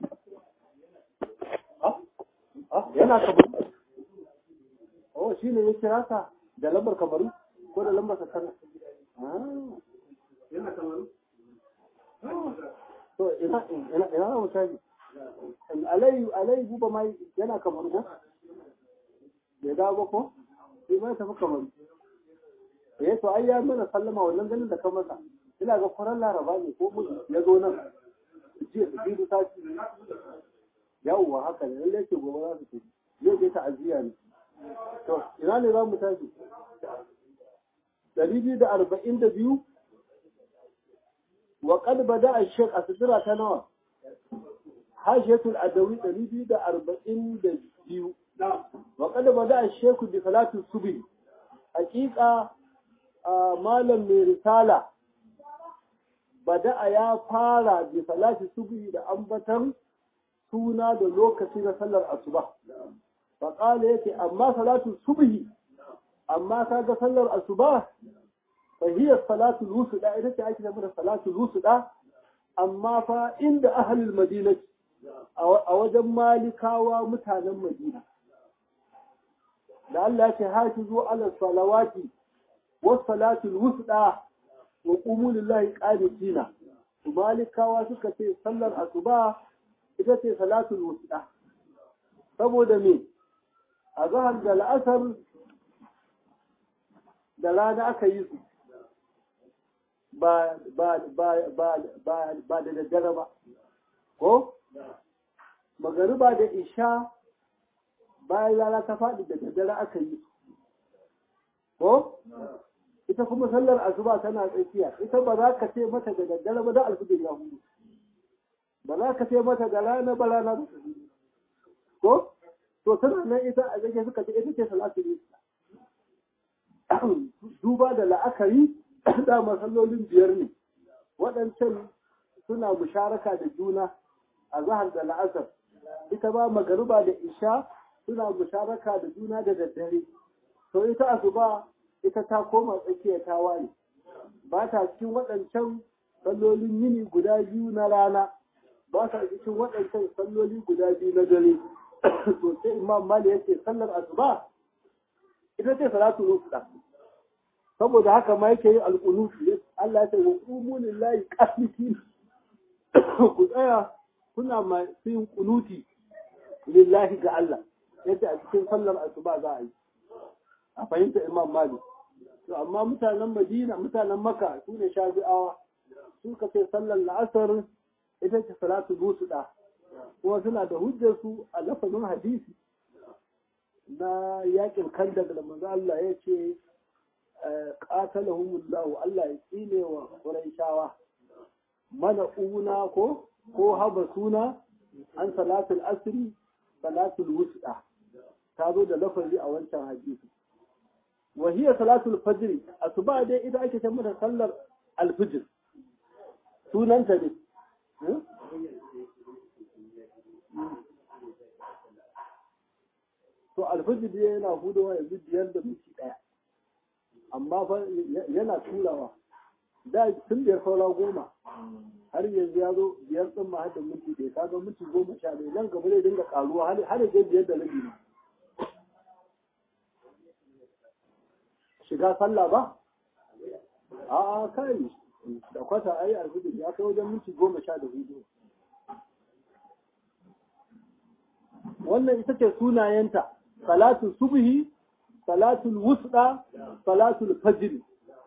Ha? Ha? Yana kabaru. Oh, shi ne ya kira ka da lambar kabaru ko da lambar sakana? Yana kabaru? to ina ina ina mu tafi alai alai buba mai yana kamar ko bai dawo ba ko sai mai tafi kamar eh to ai ya mana sallama wannan ganin da ka masa ina ga kwaran laraba ne ko mu ya zo nan jiya da biyu ta ci yawwa haka ne lalle ke gobe za su tafi zai je ta'aziyya ne to ina ne za mu tafi ɗari biyu da arba'in da biyu وقد بدأ الشيخ أسدرة تنوى حاشية الأدوي تريد أربعين ديو وقد بدأ الشيخ بصلاة الصبح حقيقة مالا من رسالة بدأ يا فارا بصلاة الصبح da ambatan suna da lokaci na sallar asuba faƙala yake amma salatu subhi amma kaga sallar asuba فهي الصلاة الوسطى إذا تعيش من الصلاة الوسطى أما فإن أهل المدينة أو مالك ومتانا المدينة لألا تحافظوا على الصلوات والصلاة الوسطى وقوموا لله قانتين ومالك وسكة صلى الأصباح إذا صلاة الوسطى saboda me a zahar da la'asar da rana aka yi su ba da daddare ba ko magariba da isha bayan rana ta faɗi da daddare aka yi ko ita kuma sallar asuba tana tsakiya ita ba za ka ce mata da daddare ba da alfijir ya hudu ba za ka ce mata da rana ba rana ba ko to tana nan ita a zage suka ce ita ce salatu ne duba da la'akari da masallolin biyar ne waɗancan suna musharaka da juna a zahar da la'asar ita ba magariba da isha suna musharaka da juna da daddare to ita asuba ita ta koma tsakiya ta ware ba ta cikin waɗancan sallolin yini guda biyu na rana ba ta cikin waɗancan salloli guda biyu na dare to sai imam mali yake sallar asuba ita ce salatu rufuda saboda haka ma yake yin alƙunutu Allah ya ce wa qumu lillahi qanitin ku tsaya kuna masu yin kunuti lillahi ga Allah yace a cikin sallar asuba za a yi a fahimta imam malik to amma mutanen madina mutanen maka su ne shafi'awa su ka ce sallar la'asar ita ce salatu busuɗa kuma suna da hujjar su a lafazin hadisi na yakin kandak da manzo Allah ya ce qatalahumullahu Allah ya tsine wa quraishawa mana una ko ko haba suna an salatul asri salatul wusta ta zo da lafazi a wancan hadisi wa hiya salatul fajr asuba dai ita ake ce mata sallar alfijir sunanta ne to alfijir dai yana hudowa yanzu biyar da minti daya amma fa yana turawa da tun biyar saura goma har yanzu ya zo biyar ɗin ma da minti ɗaya kaga minti goma sha ɗaya nan gaba zai dinga ƙaruwa har ya biyar da rabi ne shiga sallah ba a kai da kwata ai alhudu ya kai wajen minti goma sha da hudu wannan ita ce sunayenta salatul subhi salatul wusda salatul fajr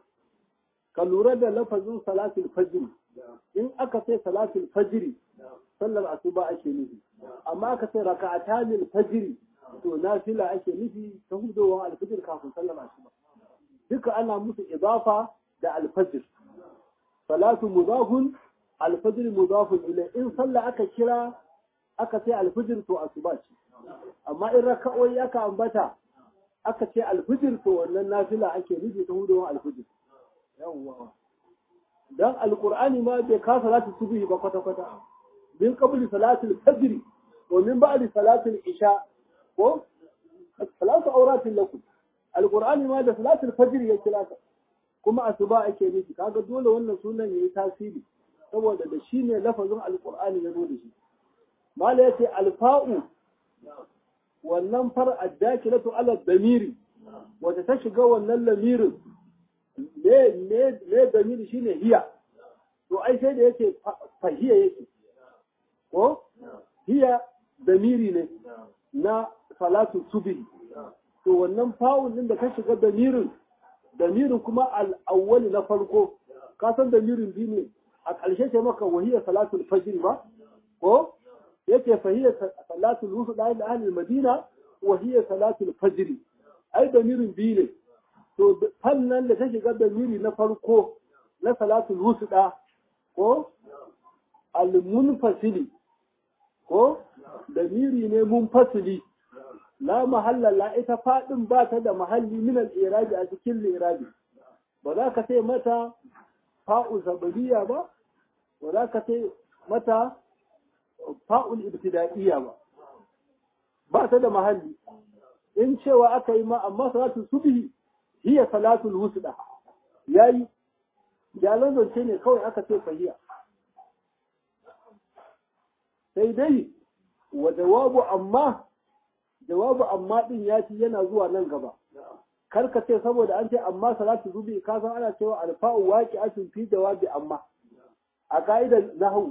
ka lura da lafazin salatul fajr in aka sai salatul fajr sallar asuba ake nufi amma aka sai raka'atanil fajr to nafila ake nufi ta hudowar alfajr kafin sallar asuba duka ana musu idafa da alfajr salatu mudafun alfajr mudafun ilai in sallah aka kira aka ce alfijir to asuba ce amma in raka'o'i aka ambata aka ce alfijir to wannan nafila ake nufi ta hudowar alfijir yawwa dan alqur'ani ma bai ka salatu subhi ba kwata kwata min qabli salatul fajr wa min ba'di salatul isha ko salatu auratin lakum alqur'ani ma da salatul fajr ya kira ka kuma asuba ake nufi kaga dole wannan sunan yayi tasiri saboda da shi ne lafazin alqur'ani ya zo da shi mala yace alfa'u wannan far addakilatu ala damiri wata ta shiga wannan lamirin me me me damiri shine hiya to ai sai da yake fahiya yake ko hiya damiri ne na salatu subhi to wannan fa'un din da ta shiga damirin damirin kuma al-awwal na farko ka san damirin biyu ne a ƙarshe ce maka wahiya salatul fajr ba ko yake fahiyar salatul wusu da ahli ahli madina wa hiya salatul fajr ai damirin biyu ne to fannan da ta shiga damiri na farko na salatul wusu da ko al munfasili ko damiri ne munfasili la mahalla la ita fadin ba ta da mahalli min al irabi a cikin irabi ba za ka sai mata fa'u zabariya ba ba za ka sai mata fa'ul ibtida'iyya ba ba ta da mahalli in cewa aka yi ma amma salatul subhi hiya salatul wusda yayi jalan zance ne kawai aka ce fahiya sai dai wa jawabu amma jawabu amma din ya ci yana zuwa nan gaba kar ka ce saboda an ce amma salatu zubi ka san ana cewa alfa'u waqi'atun fi jawabi amma a ka'idar nahwu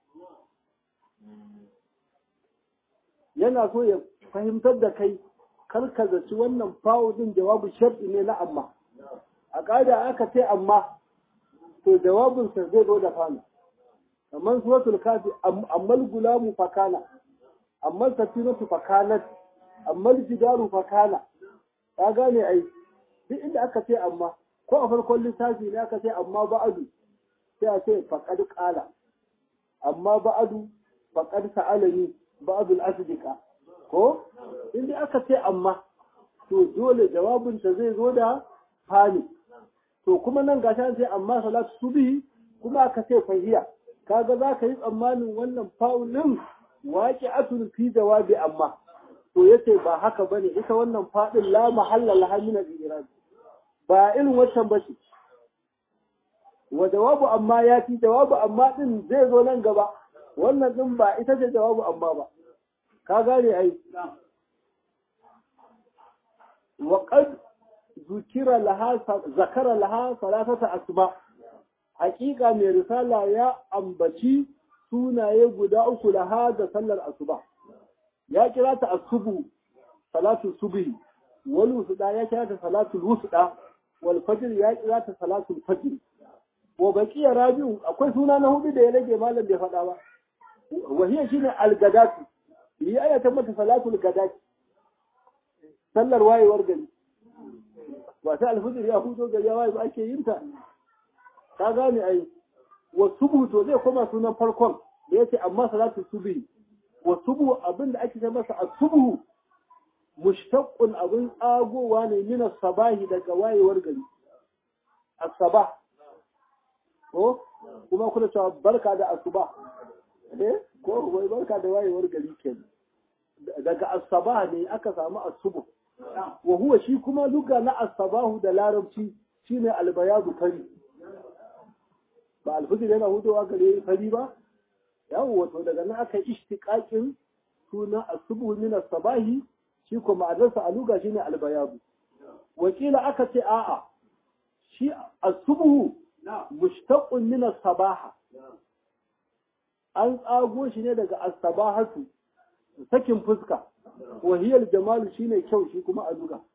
yana so ya fahimtar da kai kar ka zaci wannan fa'u din jawabu shar'i ne na amma a ka'ida aka ce amma to jawabin sa zai zo da fana kamar suratul kafi ammal gulamu fakana ammal safinatu fakanat ammal jidaru fakana ka gane ai duk inda aka ce amma ko a farkon lissafi ne aka ce amma ba'adu sai a ce faqad qala amma ba'adu faqad sa'alani ba'dul asdiqa ko inda aka ce amma to dole jawabin ta zai zo da fani to kuma nan gashi an ce amma salatu subhi kuma aka ce fahiya kaga za ka yi tsammanin wannan fa'ulin waqi'atun fi jawabi amma to yace ba haka bane ita wannan fadin la mahalla laha min al-i'rab ba irin wancan bace wa jawabu amma ya fi jawabu amma din zai zo nan gaba wannan din ba ita ce jawabu amma ba ka gane ai wa qad zukira laha zakara laha salatata asma haƙiƙa mai risala ya ambaci sunaye guda uku laha da sallar asuba ya kira ta asubu salatu subhi wal wusda ya kira ta salatul wusda wal fajr ya kira ta salatul fajr wa baqiya rabi'u akwai suna na hudu da ya rage malam bai faɗa ba wa hiya shine al-gadatu yi ayata mata salatul gadati sallar wayewar gari ba ta alfijir ya hudo gari ya waye ba ake yin ta ka gane ai wa subu to zai koma sunan farkon da yace amma salatu subhi wa subu abinda ake ce masa as-subhu mushtaqqun abin tsagowa ne min sabahi daga wayewar gari as-sabah ko kuma kuna cewa barka da asuba eh ko wai barka da wayewar gari kenan daga as-sabah ne aka samu as-subu wa huwa shi kuma luga na as-sabahu da larabci shine al-bayadu fari ba alfijir yana hudowa gare fari ba yawo wato daga nan aka ishtiqaqin suna asubu min as-sabahi shi ko ma'anarsa a luga shine al-bayadu wakila aka ce a'a shi asubu mushtaqun min as-sabaha an tsago shi ne daga as-sabahatu sakin fuska wahiyar jamalu shine kyau shi kuma a luga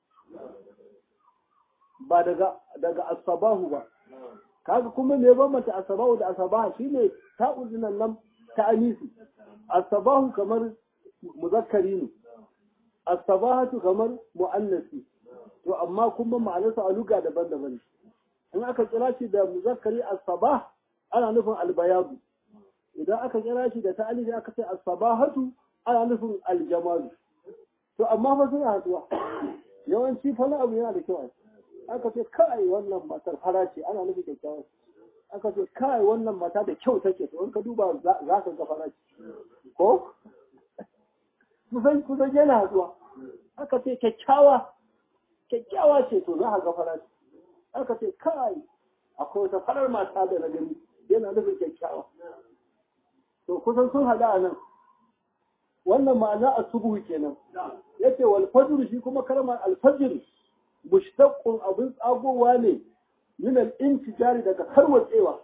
ba daga daga as-sabahu ba kaga kuma me bambanta asabahu da asabaha shine ta'uzinan nan ta anisi asabahu kamar muzakkari ne asabahatu kamar muannasi to amma kuma ma'anarsa a luga daban-daban in aka kira shi da muzakkari asabah ana nufin albayadu idan aka kira shi da ta'anisi aka ce asabahatu ana nufin aljamalu to amma fa suna haduwa yawanci fa abu yana da kyau aka ce kai wannan matar fara ce ana nufin kyakkyawa aka ce kai wannan mata da kyau take to in ka duba za ka ga fara ce ko kusan kusan yana zuwa aka ce kyakkyawa kyakkyawa ce to za ka ga fara ce aka ce kai akwai wata farar mata da na gani yana nufin kyakkyawa to kusan sun hada a nan wannan ma'ana a subuhu kenan yace wal fajr shi kuma kalmar al fajr mushtaqqun abin tsagowa ne min al-intijari daga karwatsewa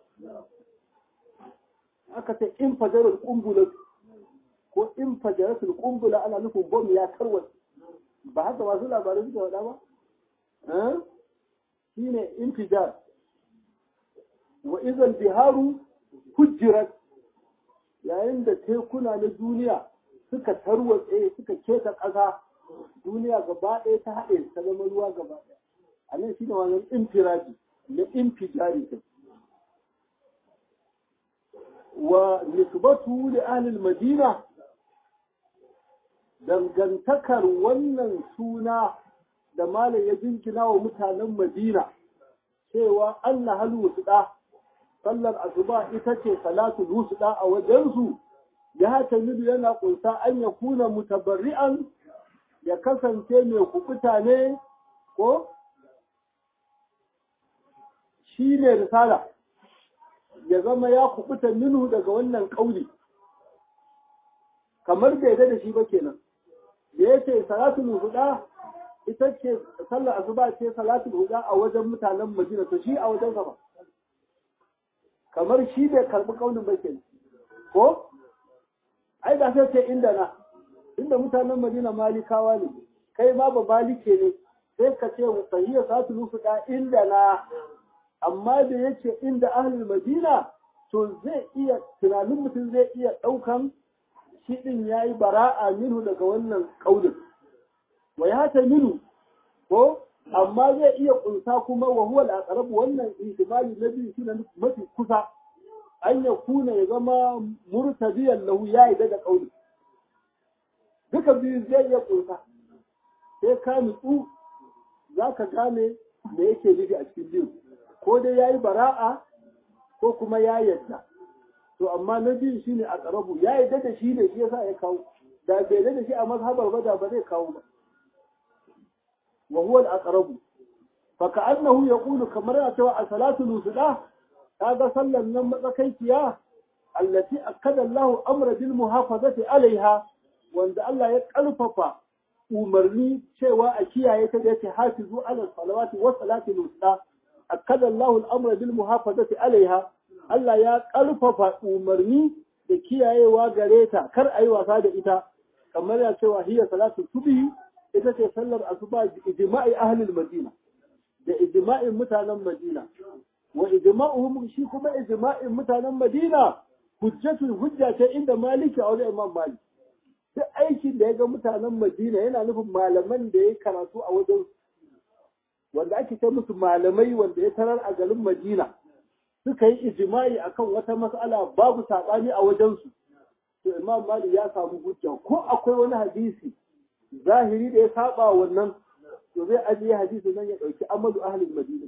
aka ce in fajarar kumbula ko in fajaratul kumbula ana nufin bom ya karwatse ba haka masu labarai suka faɗa ba shine intijar wa idan biharu hujjirat yayin da tekuna na duniya suka tarwatse suka keta ƙasa duniya gaba ɗaya ta haɗe ta zama ruwa gaba ɗaya a nan shi ne wannan infiraji na infijari ta wa nisbatu li ahlil madina dangantakar wannan suna da malam ya jinkina wa mutanen madina cewa Allah hal wusda sallar asuba ita ce salatul wusda a wajensu ya tamidu yana kunsa an ya kuna mutabarri'an ya kasance mai kubuta ne ko shi ne risala ya zama ya kubuta minhu daga wannan kauli kamar bai da shi ba kenan da ya ce salatul huda ita ce sallar asuba ce salatul huda a wajen mutanen madina to shi a wajen ba kamar shi bai karbi kaulin ba kenan ko ai da sai ce inda na inda mutanen Madina malikawa ne kai ma ba malike ne sai ka ce sahiya satu nufu da inda na amma da yace inda ahlul Madina to zai iya tunanin mutum zai iya daukan shi din yayi bara'a minhu daga wannan kaulin wa ya ta minu ko amma zai iya kunsa kuma wa huwa al-aqrab wannan ihtimali na biyu shine mafi kusa an ya kuna ya zama murtabiyan lahu ya yi da kauli duka biyu zai iya kunsa sai ka nutsu za ka gane me yake nufi a cikin biyu ko dai ya yi bara'a ko kuma ya yadda to amma na biyu shi ne a ƙarabu ya yadda da shi ne shi yasa ya kawo da bai da shi a mazhabar ba da ba zai kawo ba wa huwa al-aqrabu fa ka'annahu yaqulu kamar ya cewa as-salatu lusda kaga sallan nan matsakaiciya allati akkada Allah amra bil muhafazati alaiha wanda Allah ya kalfafa umarni cewa a kiyaye ta da yace hafizu ala salawati wa salati al-wusta akkada Allah al-amra bil muhafazati alaiha Allah ya kalfafa umarni da kiyayewa gare ta kar ayi wasa da ita kamar ya cewa hiya salatu subhi ita ce sallar asuba ijma'i ahlul madina da ijma'in mutanen madina wa ijma'uhum shi kuma ijma'in mutanen madina hujjatul hujja ce inda maliki a wajen imam malik duk aikin da ya ga mutanen madina yana nufin malaman da ya karatu a wajen wanda ake ce musu malamai wanda ya tarar a garin madina suka yi ijma'i akan wata mas'ala babu saɓani a wajensu to imam malik ya samu hujja ko akwai wani hadisi zahiri da ya saba wannan to zai ajiye hadisi nan ya ɗauki amalu ahlul madina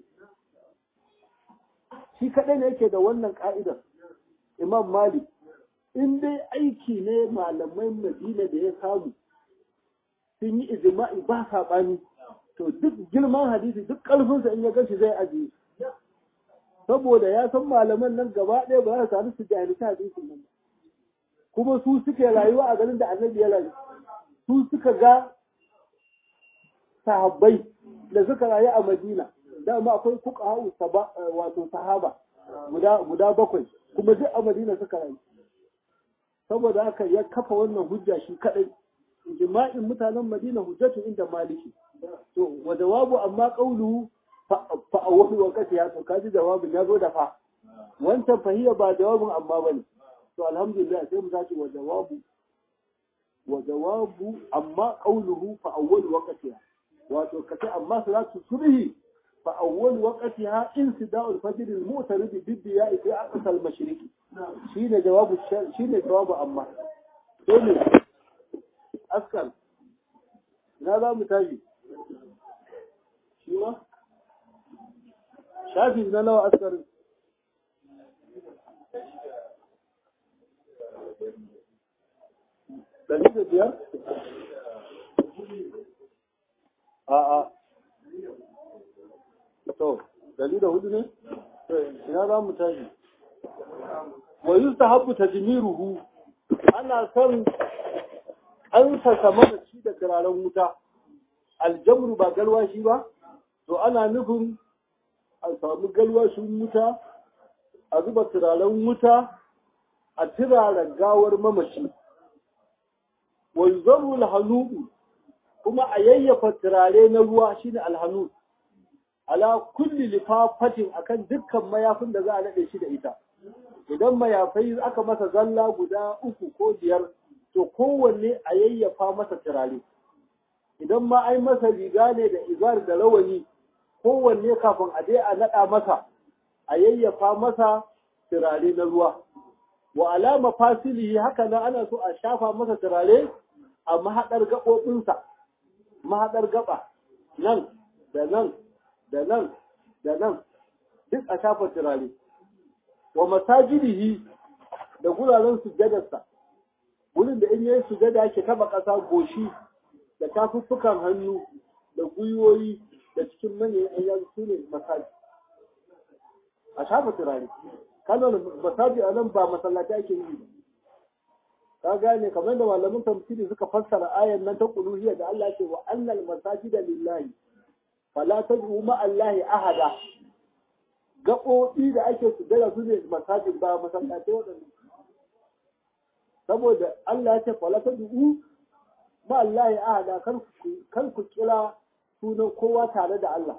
shi kaɗai ne yake da wannan ka'idar imam malik in dai aiki ne malamai madina da ya samu sun yi ijma'i ba saɓani to duk girman hadisi duk ƙarfinsa in ya gashi zai ajiye saboda ya san malaman nan gaba ɗaya ba za su sami su jahilci hadisin nan kuma su suke rayuwa a garin da annabi ya rayu su suka ga sahabbai da suka rayu a madina dama akwai fuka wato sahaba guda bakwai kuma duk a madina suka rayu saboda haka ya kafa wannan hujja shi kadai jima'in mutanen madina hujjatu inda maliki to wa jawabu amma qawluhu fa awwalu waqti ya to kaji jawabin ya zo da fa wancan fahiya ba jawabin amma bane to alhamdulillah sai mu tashi wa jawabu wa jawabu amma qawluhu fa awwalu waqtiha wato kace amma salatu subhi fa awwalu waqtiha insida'u al-fajr al-mu'tarid bid-diya'i fi aqsa al-mashriq shine jawabu shine jawabu amma to ne askar na za mu tashi shi ma shafi na nawa askarin ɗari da biyar? A'a. To, ɗari da hudu ne? Ina za mu tashi. Wa yi ta haɓu ta ruhu, ana son an saka mana ci da turaren wuta, aljamru ba galwashi ba, to ana nufin a samu galwashin wuta, a zuba turaren wuta, a turaren gawar mamaci. wanzaru alhanubu kuma a yayyafa turare na ruwa shine alhanu ala kulli lifafatin akan dukkan mayafin da za a nade shi da ita idan mayafai aka masa zalla guda uku ko biyar to kowanne a yayyafa masa turare idan ma ai masa riga ne da izar da rawani kowanne kafin a je a nada masa a yayyafa masa turare na ruwa wa alama fasilihi haka nan ana so a shafa masa turare a mahaɗar gaɓoɓinsa, mahaɗar gaɓa, nan, da nan, da nan, da nan, duk a shafa turare. Wa masajidihi da guraren sujadarsa, wurin da in yi sujada yake taɓa ƙasa goshi da tafuffukan hannu da gwiwoyi da cikin manyan ayyan su ne masaji. A shafa turare. Kanon masaji a nan ba masallaci ake yi ba. ka gane kamar da malamin tafsiri suka fassara ayan nan ta quluhiyya da Allah ce wa annal masajida lillahi fala tad'u ma Allahi ahada gaɓoɓi da ake sujada su ne masajid ba masallatai waɗannan saboda Allah ya ce fala tad'u ma Allahi ahada kar ku kira sunan kowa tare da Allah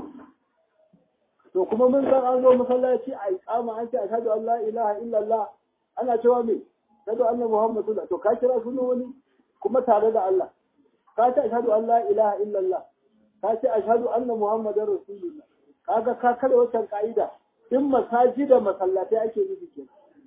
to kuma mun san an zo masallaci a iqama an ce ashhadu an la ilaha illallah ana cewa me ashhadu anna muhammadu to ka kira sunan wani kuma tare da Allah ka ce ashhadu an la ilaha illallah ka ce ashhadu anna muhammadar rasulullah kaga ka kada wancan ka'ida in masajida masallatai ake nufi ke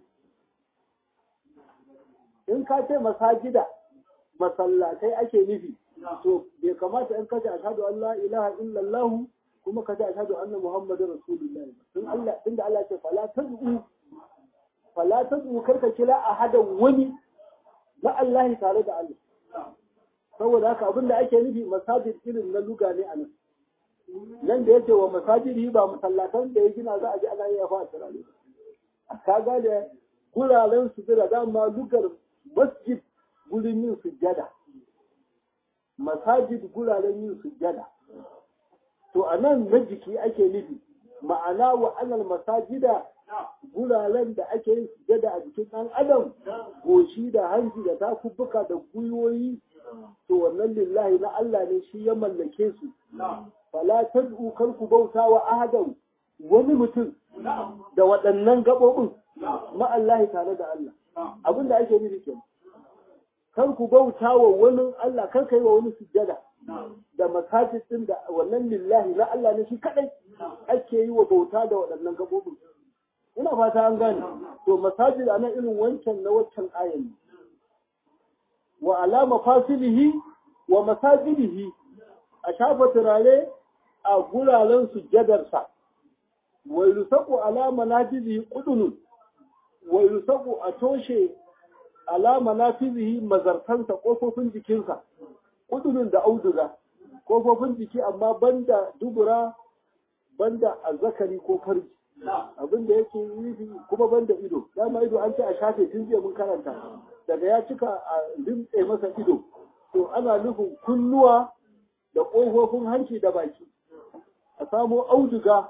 in ka ce masajida masallatai ake nufi to bai kamata in ka ce ashhadu an la ilaha illallah kuma ka ce ashhadu anna muhammadar rasulullah tun Allah tunda Allah ce fala tad'u fala tad'u karka kira ahadan wani na Allah tare da Allah saboda haka abinda ake nufi masajid irin na luga ne anan nan da yake wa masajidi ba masallatan da ya gina za a ji ana yi a fa turare ka gane guraren su da dama lugar masjid gurin yin sujjada masajid guraren yin sujjada to a nan na jiki ake nufi ma'ana wa anal masajida guraren da ake yin sujjada a jikin ɗan adam goshi da hanci da takubbuka da gwiwoyi to wannan nan lillahi na Allah ne shi ya mallake su fala tad'u kar ku bauta wa ahadan wani mutum da waɗannan gaɓoɓin ma Allah tare da Allah abin da ake nufi kenan kar ku bauta wa wani Allah kar ka yi wa wani sujjada da masajid din da wannan lillahi na Allah ne shi kadai ake yi wa bauta da waɗannan gaɓoɓin ina fata an gane to masajid ana irin wancan na waccan ayan ne wa alama fasilihi wa masajidihi a shafa turare a guraren sujjadarsa wa yusaku alama nafizihi qudunun wa yusaku a toshe alama nafizihi mazartansa kofofin jikinsa qudunun da auduga kofofin jiki amma banda dubura banda azzakari ko farji abin da yake yi kuma banda ido dama ido an ce a shafe tun jiya mun karanta daga ya cika a limtse masa ido to ana nufin kunnuwa da ƙofofin hanci da baki a samo auduga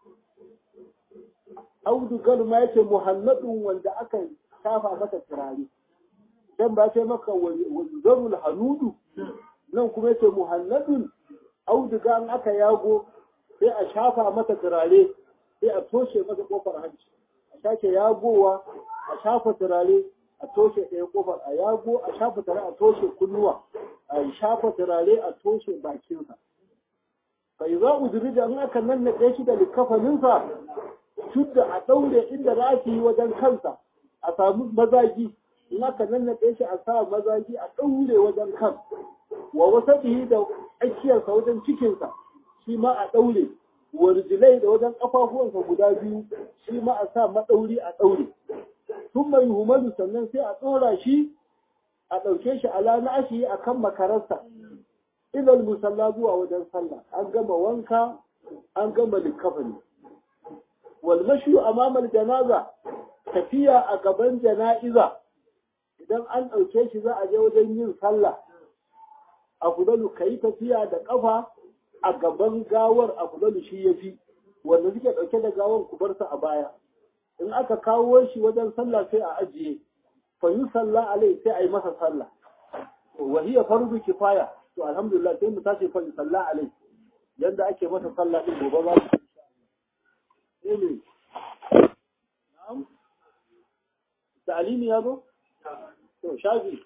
audugar ma yake muhalladun wanda aka shafa mata turare dan ba ce maka wanzarul hanudu nan kuma yake muhalladun auduga an aka yago sai a shafa mata turare sai a toshe masa kofar hanci a sake yagowa a shafa turare a toshe ɗaya kofar a yago a shafa turare a toshe kunnuwa a shafa turare a toshe bakinsa bai za uzuri da in aka nannaɗe shi da likafaninsa shudda a ɗaure inda za yi wajen kansa a samu mazagi in aka nannaɗe shi a sa mazagi a ɗaure wajen kan wa wasa da tsakiyarsa wajen cikinsa shi ma a ɗaure warjilai da wajen ƙafafuwansa guda biyu shi ma a sa maɗauri a ɗaure sun mai humalu sannan sai a tsora shi a ɗauke shi ala na ashi a kan makararsa ilal musalla zuwa wajen sallah an gama wanka an gama likafani wal mashu amamal janaza tafiya a gaban jana'iza idan an ɗauke shi za a je wajen yin sallah a kudalu ka yi tafiya da ƙafa a gaban gawar a kudalu shi ya fi wanda suke ɗauke da gawar ku bar a baya in aka kawo shi wajen sallah sai a ajiye fa yi sallah alai sai a yi masa sallah wa hiya fardu kifaya to alhamdulillah sai mu tashi fa yi sallah alai yanda ake masa sallah din gobe ba su ne na'am ta'alimi ya zo to shafi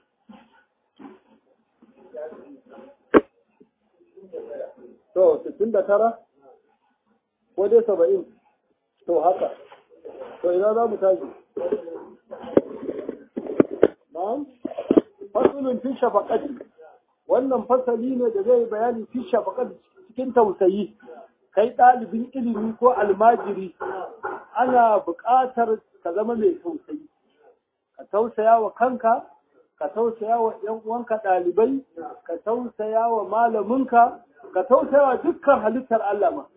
to 69 ko dai 70 to haka to ina za mu tashi na'am fasulun fi shafaqati wannan fasali ne da zai bayani fi shafaqati cikin tausayi kai ɗalibin ilimi ko almajiri ana buƙatar ka zama mai tausayi ka tausaya wa kanka ka tausaya wa ‘yan uwanka ɗalibai ka tausaya wa malaminka ka tausaya wa dukkan halittar Allah ma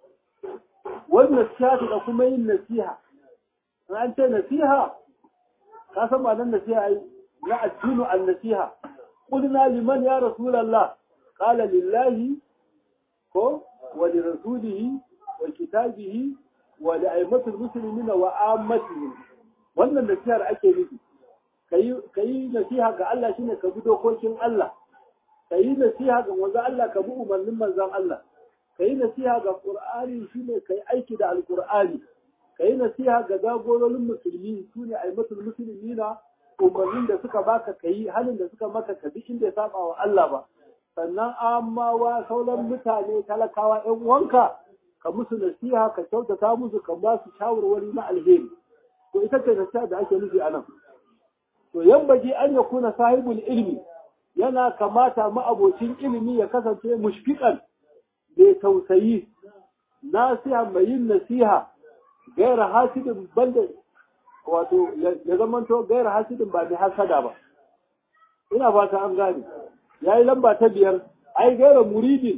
wannan nasiha da kuma yin nasiha an ce nasiha ka san ba nan nasiha yi na addinu an nasiha qulna liman ya rasulullah qala lillahi ko wa li rasulihi wa kitabihi wa li aimatul muslimin wa ammatihim wannan nasihar ake nufi kayi nasiha ga Allah shine ka bi dokokin Allah kayi nasiha ga manzon Allah ka bi umarnin manzon Allah kayi nasiha ga Qur'ani shine kai aiki da Al-Qur'ani ka yi nasiha ga jagororin musulmi su ne aimatul musulmi na umarnin da suka baka ka yi halin da suka maka ka bi inda ya saba wa Allah ba sannan amawa sauran mutane talakawa ƴan uwanka ka musu nasiha ka kyautata musu ka ba su shawarwari na alheri to ita ce nasiha da ake nufi anan to yambaji an ya kuna sahibul ilmi yana kamata ma'abocin ilimi ya kasance mushfiqan mai tausayi nasiha mai yin nasiha gaira hasidin banda wato ya zamanto gaira hasidin ba mai hasada ba ina fata an gane ya yi lamba ta biyar ai gaira muridin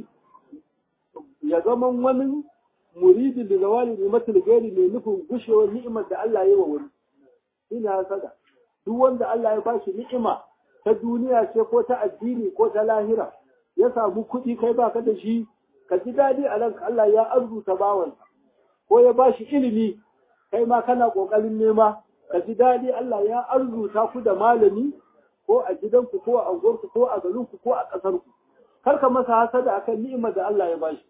ya zaman wani muridin da zawali ne matul gairi mai nufin gushewar ni'imar da Allah ya yi wa wani ina hasada duk wanda Allah ya bashi ni'ima ta duniya ce ko ta addini ko ta lahira ya samu kuɗi kai baka da shi ka ji daɗi a ranka Allah ya arzuta bawansa ko ya bashi ilimi kai ma kana ƙoƙarin nema ka ji daɗi Allah ya arzuta ku da malami ko a gidanku ko a unguwarku ko a garinku ko a ƙasarku kar ka masa hasada akan ni'imar da Allah ya bashi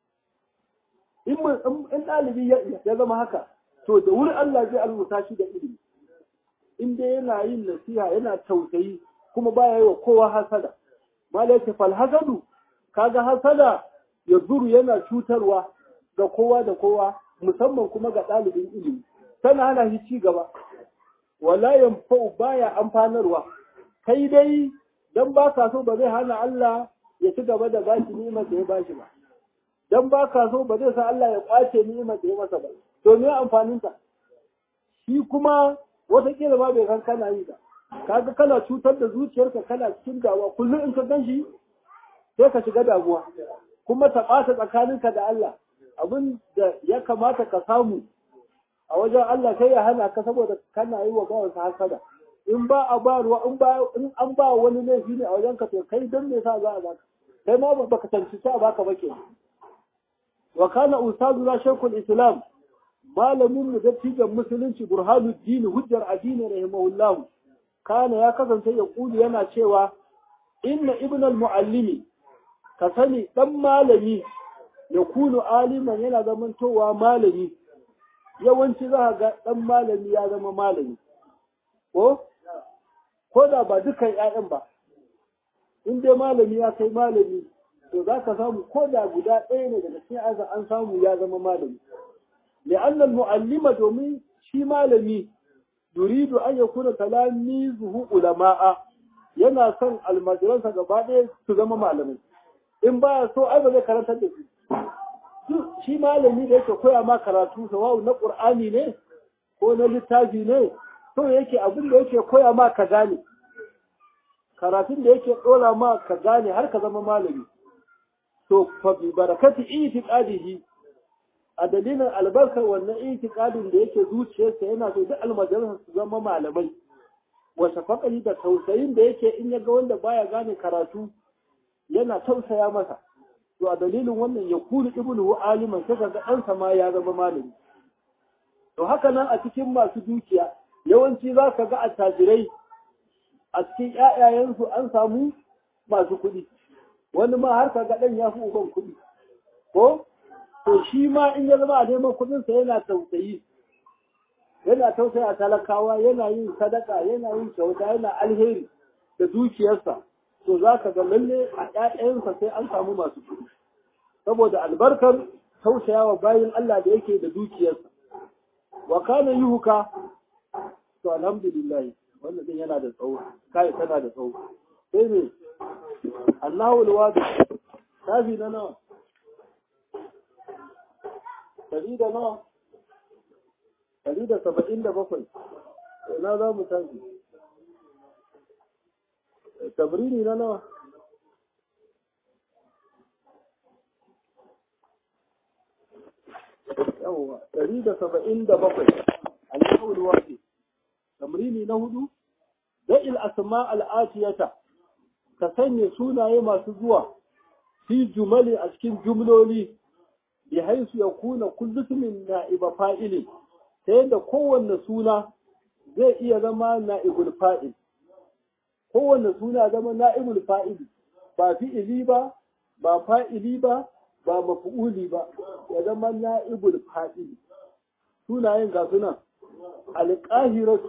in in ɗalibi ya zama haka to da wuri Allah zai almuta shi da ilimi in dai yana yin nasiha yana tausayi kuma baya yi wa kowa hasada malaika fal hasadu kaga hasada ya zuru yana cutarwa ga kowa da kowa musamman kuma ga ɗalibin ilimi tana hana shi ci gaba wala yanfa'u baya amfanarwa kai dai dan ba ka so ba zai hana Allah ya ci gaba da bashi ni'imar da ya bashi ba dan ba ka so ba zai sa Allah ya kwace ni'imar da ya masa ba to me amfanin ta shi kuma wataƙila ma bai san kana yi ba kaga kana cutar da zuciyarka kana cikin dawa kullum in ka ganshi sai ka shiga damuwa kuma ta ɓata tsakaninka da Allah abin da ya kamata ka samu a wajen Allah sai ya hana ka saboda kana yi wa bawansa hasada in ba a ba ruwa in ba in an ba wani laifi ne a wajen ka to kai dan me yasa za a baka kai ma ba ka tantance a baka ba ke wa kana ustazu la shaykhul islam malamin mu dattijan musulunci burhanuddin hujjar addini rahimahullah kana ya kasance ya kuli yana cewa inna ibn al-muallimi ka sani dan malami ya kunu aliman yana zamantowa malami yawanci za ga dan malami ya zama malami ko ko da ba dukan ƴaƴan ba in dai malami ya kai malami to za ka samu ko da guda ɗaya ne daga cikin aza an samu ya zama malami li'anna mu'allima domin shi malami yuridu an yakuna talamizuhu ulama'a yana son almajiransa gaba ɗaya su zama malamai in baya so ai ba zai karantar da su shi malami da yake koya ma karatu sawa'u na qur'ani ne ko na littafi ne so yake abin da yake koya ma ka gane karatun da yake dora ma ka gane har ka zama malami to fa bi barakati itiqadihi a dalilin albarkar wannan itiqadin da yake zuciyarsa yana so duk almajiransa su zama malamai wa shafaqali da tausayin da yake in ya ga wanda baya gane karatu yana tausaya masa to a dalilin wannan ya kuli ibnu aliman sai ga ɗansa ma ya zama malami to haka nan a cikin masu dukiya yawanci za ka ga attajirai a cikin ƴaƴayensu an samu masu kuɗi wani ma har ka ga ɗan ya fi uban kuɗi ko to shi ma in ya zama a neman kuɗinsa yana tausayi yana tausaya talakawa yana yin sadaka yana yin kyauta yana alheri da dukiyarsa to za ka ga lalle a ƴaƴansa sai an samu masu kuɗi saboda albarkar tausayawa bayan Allah da yake da dukiyarsa wa kana yuhuka to alhamdulillah wannan din yana da tsawo kai tana da tsawo sai ne Allahu alwadi tafi na nawa dari da nawa dari da saba'in da bakwai na za mu tafi tabrini na nawa yawwa ɗari da saba'in da bakwai al'awul wafi tamrini na hudu da'il asma al'atiyata ka sanya sunaye masu zuwa fi jumali a cikin jumloli bi haisu ya kuna kullusumin na'iba fa'ili ta yadda kowanne suna zai iya zama na'ibul fa'il kowanne suna zama na'ibul fa'ili ba fi'ili ba ba fa'ili ba ba mafu'uli ba ya zama na'ibul fa'ili sunayen ga suna alƙahiratu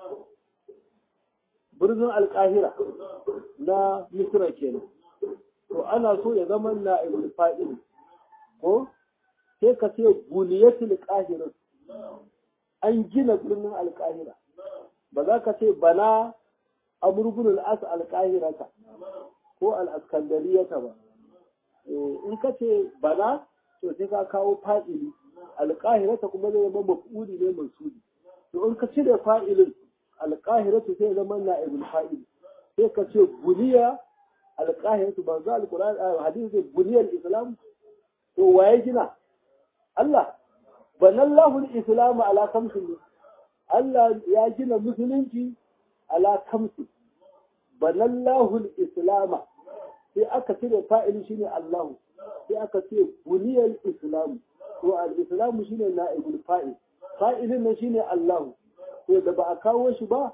birnin alƙahira na misra kenan to ana so ya zama na'ibul fa'ili ko sai ka ce buniyatul qahiratu an gina birnin alƙahira ba za ka ce bana amurbin al'as alƙahirata ko al'askandariyata ba in ka ce bana to sai ka kawo fa'ili alƙahirata kuma zai zama maf'uli ne mansudi to in ka cire fa'ilin alƙahiratu sai zama na'ibul fa'ili sai ka ce buniya alƙahiratu ba za alƙur'ani hadisi zai buniyar islam to waye gina Allah banallahu al-islamu ala kamsin Allah ya gina musulunci ala kamsin banallahu al-islama sai aka cire fa'ili shine Allahu sai aka ce buniyal islam to al-islamu shine na'ibul fa'il fa'ilin nan shine Allahu to da ba a kawo shi ba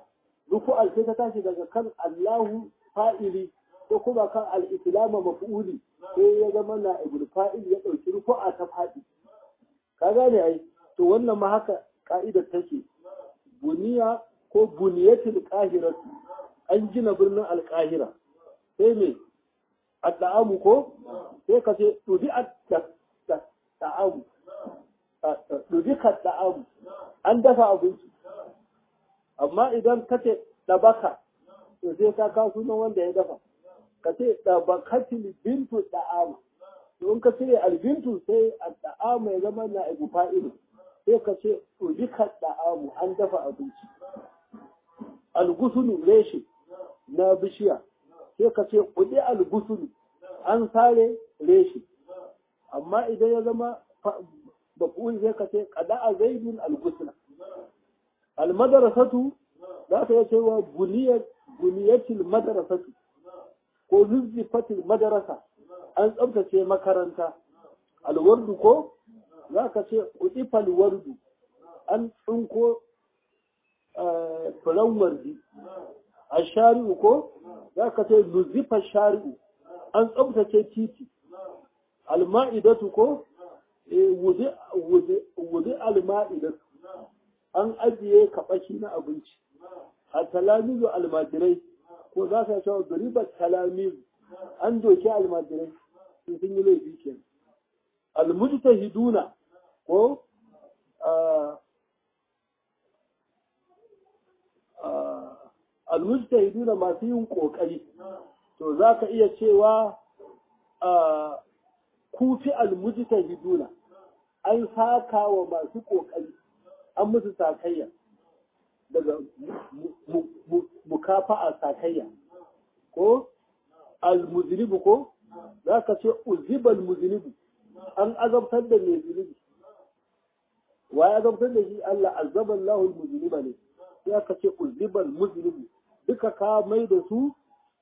rufu'al sai ta tashi daga kan Allahu fa'ili ko kuma kan al-islama maf'uli sai ya zama na ibul fa'il ya dauki rufu'a ta fadi ka gane ai to wannan ma haka ka'idar take buniya ko buniyatul qahiratu an gina birnin alqahira sai me adda'amu ko sai ka ce tudi adda'amu tudi da'amu an dafa abinci amma idan ka ce dabaka to sai ka kawo sunan wanda ya dafa ka ce dabakatil bintu da'ama to in ka cire albintu sai adda'amu ya zama na ibu fa'ilu sai ka ce tudi da'amu an dafa abinci algusulu reshe na bishiya sai ka ce kudi algusulu an sare reshe amma idan ya zama bakuwi sai ka ce kada a zaidun algusula almadarasatu za ka iya cewa buniyatil madarasatu ko nuzzifatil madarasa an tsabtace makaranta alwardu ko za ka ce udifal wardu an tsinko furen wardi a shari'u ko za ka ce nuzifa shari'u an tsabtace titi alma'idatu ko wudi alma'idatu an ajiye kaɓashi na abinci a talamizu almajirai ko za ka cewa garibar talamizu an doke almajirai sun sun yi laifi ke almujtahiduna ko almujtahiduna masu yin kokari to za ka iya cewa kufi almujtahiduna an saka wa masu kokari an musu sakayya daga mukafa'a sakayya ko almuzinibu ko za ka ce uzibal muzinibu an azabtar da mai zunubi wa ya azabtar da shi Allah azaban lahul muziniba ne ya ka ce uzibal muzinibu duka ka mai da su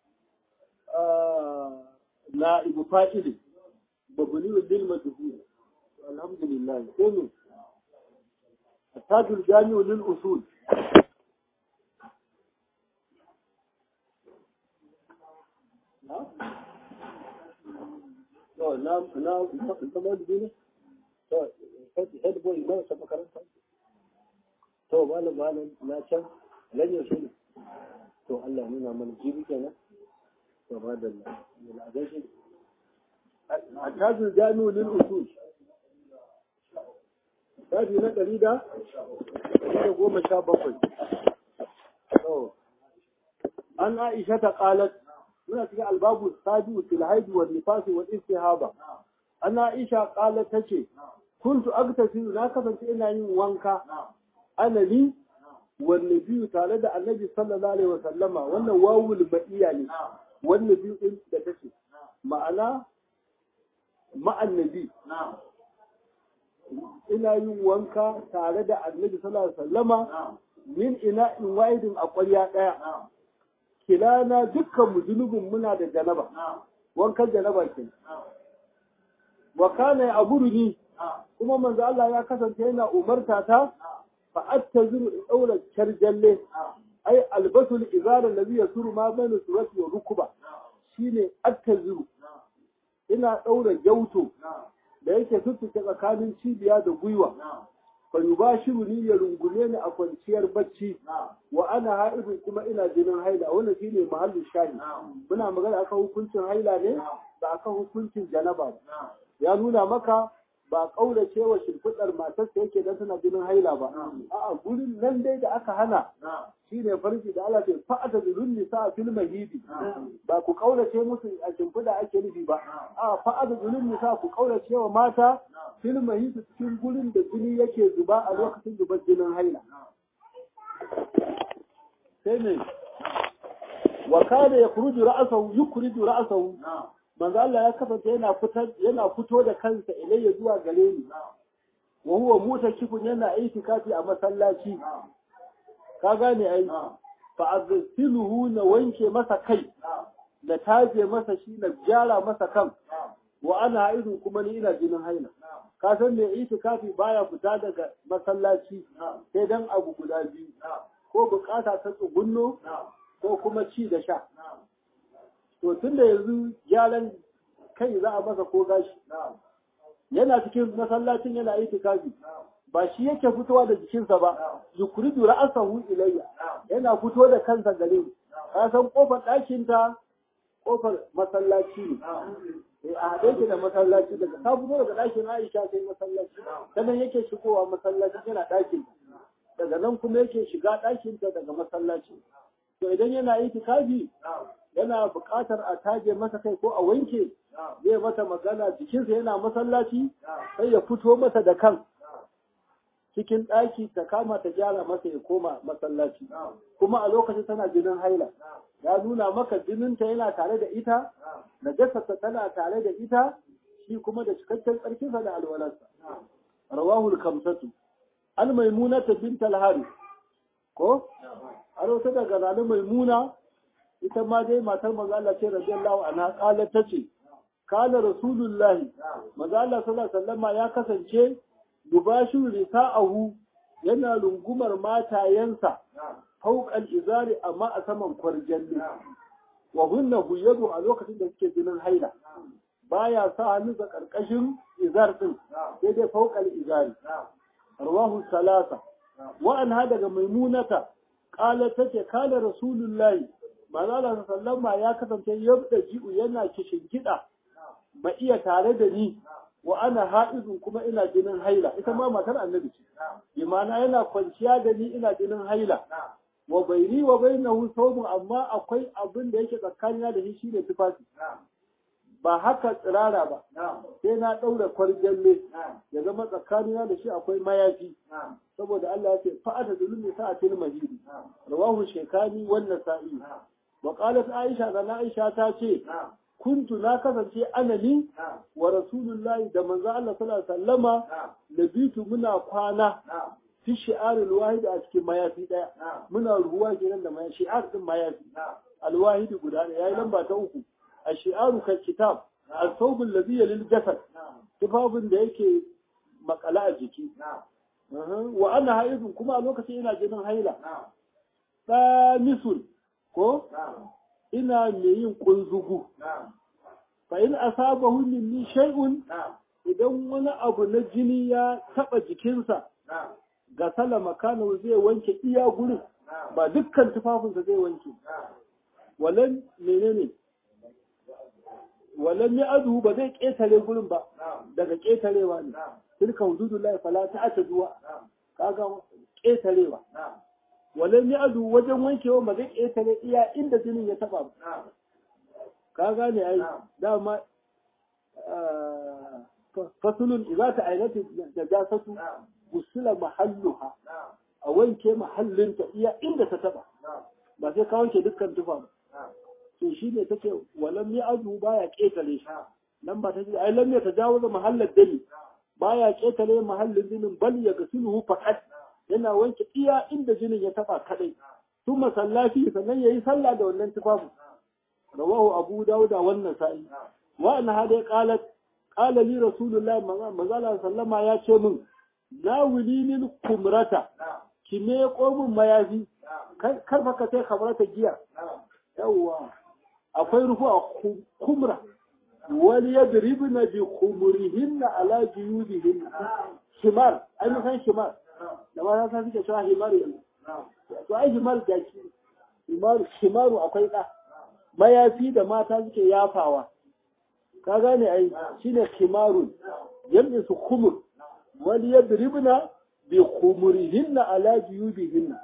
na ibu fa'ili babuni lil majhul alhamdulillah sai ne التاج الجامع للأصول to na na kamar da ne to head boy na ta makaranta to malam malam na can lan yaushe ne to Allah nuna mana jibi kenan to ba da Allah ga shi التاج الجامع للأصول shafi na ɗari da da goma sha bakwai. An Aisha ta ƙalat, muna cikin albabu sabi'u fil haidi wa nifasi wa istihaba. An Aisha ƙalat ta ce, kuntu agtasilu na kasance ina yin wanka anali wanne biyu tare da annabi sallallahu alaihi wa sallama wannan wawul ma'iya ne wanne biyu din da take ma'ana ma'annabi ina yin wanka tare da annabi sallallahu alaihi wasallama min ina in wa'idin a ƙwarya ɗaya kilana dukkan mu zunubin muna da janaba wankan janaba ke wa kana ya aburuni kuma manzo Allah ya kasance yana umarta ta fa attaziru in daura charjalle ai albasul izara allazi yasuru ma bayna surati wa rukuba shine attaziru ina daura gyauto da yake tuttuke tsakanin cibiya da gwiwa fa yubashiru ni ya rungume ni a kwanciyar bacci wa ana ha'idun kuma ina jinin haila wannan shine mahallin shahi muna magana akan hukuncin haila ne ba akan hukuncin janaba ya nuna maka ba kaurace wa shimfiɗar matarsa yake dan tana jinin haila ba a'a gurin nan dai da aka hana shine farji da Allah ce fa'ata zulun nisa fil mahidi ba ku kaurace musu a shimfiɗa ake nufi ba a fa'ata zulun nisa ku kaurace wa mata fil mahidi cikin gurin da jini yake zuba a lokacin zubar jinin haila sai ne wa kana yakhruju ra'sahu yukhriju ra'sahu manzo Allah ya kasance yana fitar yana fito da kansa ilayya zuwa gare ni wa huwa mutakifun yana itikafi a masallaci ka gane ai fa azsiluhu na wanke masa kai da taje masa shi na gyara masa kan wa ana haidu kuma ni ina jinin haila ka san me itikafi baya fita daga masallaci sai dan abu guda biyu ko bukata ta tsugunno ko kuma ci da sha to tun da yanzu gyaran kai za a masa ko gashi yana cikin masallacin yana yi tikafi ba shi yake fitowa da jikinsa ba yukuridu ra'asahu ilayya yana fito da kansa gare ni ka san kofar ɗakin ta kofar masallaci ne a haɗe ki da masallaci daga ka fito daga ɗakin Aisha sai masallaci sannan yake shigowa masallaci yana ɗakin daga nan kuma yake shiga ɗakin ta daga masallaci to idan yana yi tikafi yana buƙatar a tage masa kai ko a wanke zai mata magana jikinsa yana masallaci sai ya fito masa da kan cikin ɗaki ta kama ta gyara masa ya koma masallaci kuma a lokacin tana jinin haila ya nuna maka jininta yana tare da ita najasarsa tana tare da ita shi kuma da cikakken tsarkinsa da alwalarsa rawahul kamsatu an maimunata bint al ko a wata daga zanen maimuna ita ma dai matar maza Allah ce radiyallahu anha kala tace kana rasulullahi maza Allah sallallahu alaihi wasallama ya kasance yubashu risa'ahu yana rungumar matayensa fauqal izari amma a saman kwarjalli wa hunna huyadu a lokacin da suke jinin haila baya sa hannu ga karkashin izar din sai dai fauqal izari rawahu salasa wa anha daga maimunata qala tace kana rasulullahi manzala sallama ya kasance yabda ji'u yana kishin gida ba iya tare da ni wa ana ha'izun kuma ina jinin haila ita ma matar annabi ce imana yana kwanciya da ni ina jinin haila wa baini wa bainahu sawmun amma akwai abin da yake tsakanina da shi shine tufafi ba haka tsirara ba sai na daura kwarjalle ya zama tsakanina da shi akwai mayafi saboda Allah ya ce fa'ata zulmi sa'atil mahidi rawahu shekani wannan sa'i wa qalat aisha da aisha ta ce kuntu na kasance anani wa rasulullahi da manzo Allah sallallahu alaihi wasallama nabitu muna kwana fi shi'arul wahid a cikin mayafi daya muna ruwa kenan da mayafi shi'ar din mayafi alwahidi guda ne yayi lamba ta uku ashi'aru kal kitab al-thawb alladhi lil jasad tufafin da yake makala a jiki wa ana haidun kuma a lokacin ina jinin haila misul ko ina mai yin kunzugu fa in asabahu minni shay'un idan wani abu na jini ya taba jikinsa ga sala makana zai wanke iya gurin ba dukkan tufafinsa zai wanke walan menene walan ya adu ba zai ketare gurin ba daga ketarewa ne tilka hududullahi fala ta'taduwa kaga ketarewa walan ya adu wajen wankewa ba zai ƙetare iya inda jinin ya taba ba ka gane ai dama fasulun idza ta ainati da jasatu gusula mahalluha a wanke mahallinta iya inda ta taba ba sai ka wanke dukkan tufa ba to shi ne take walam ya adu baya ƙetare shi nan ba ta ce ai lam ya tajawaza mahallar dali baya ƙetare mahallin jinin bal ya gasiluhu faqat yana wanke iya inda jinin ya taba kadai sun masallaci sannan yayi sallah da wannan tufafin rawahu abu dauda wannan sa'i wa an hada qalat qala li rasulullah manzala sallama ya ce min la wililil kumrata ki me komin mayafi kar fa ka sai kamrata giya yawwa akwai rufu a kumra wal yadribna bi khumurihinna ala juyudihinna shimar ai san shimar da ma sa suke cewa himaru yanzu to ai himar jaki himaru himaru akwai ɗa mayafi da mata suke yafawa ka gane ai shine himarun yamma su khumur wal yadribna bi khumurihinna ala juyubihinna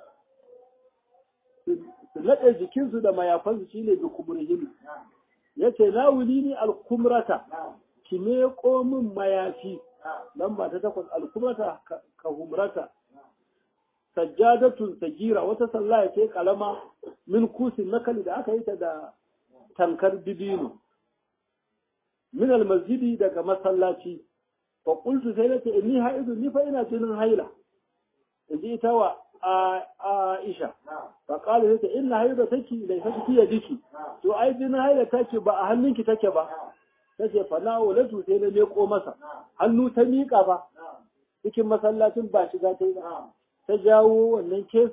su naɗe jikinsu da mayafansu shine bi khumurihinna yace na wuli ni al-kumrata ki me min mayafi lamba ta takwas alkumata ka humrata sajjadatun sagira wata sallah ya ce kalama min kusin nakali da aka yi ta da tankar dibino min almasjidi daga masallaci fa qultu sai nace inni haidu ni fa ina jinin haila inji ita wa Aisha fa qala sai inna haida take laysa fi yadiki to ai jinin haila take ba a hannunki take ba ta ce fa na walatu sai na leko masa hannu ta miƙa ba cikin masallacin ba shiga ta yi ba ta jawo wannan kesan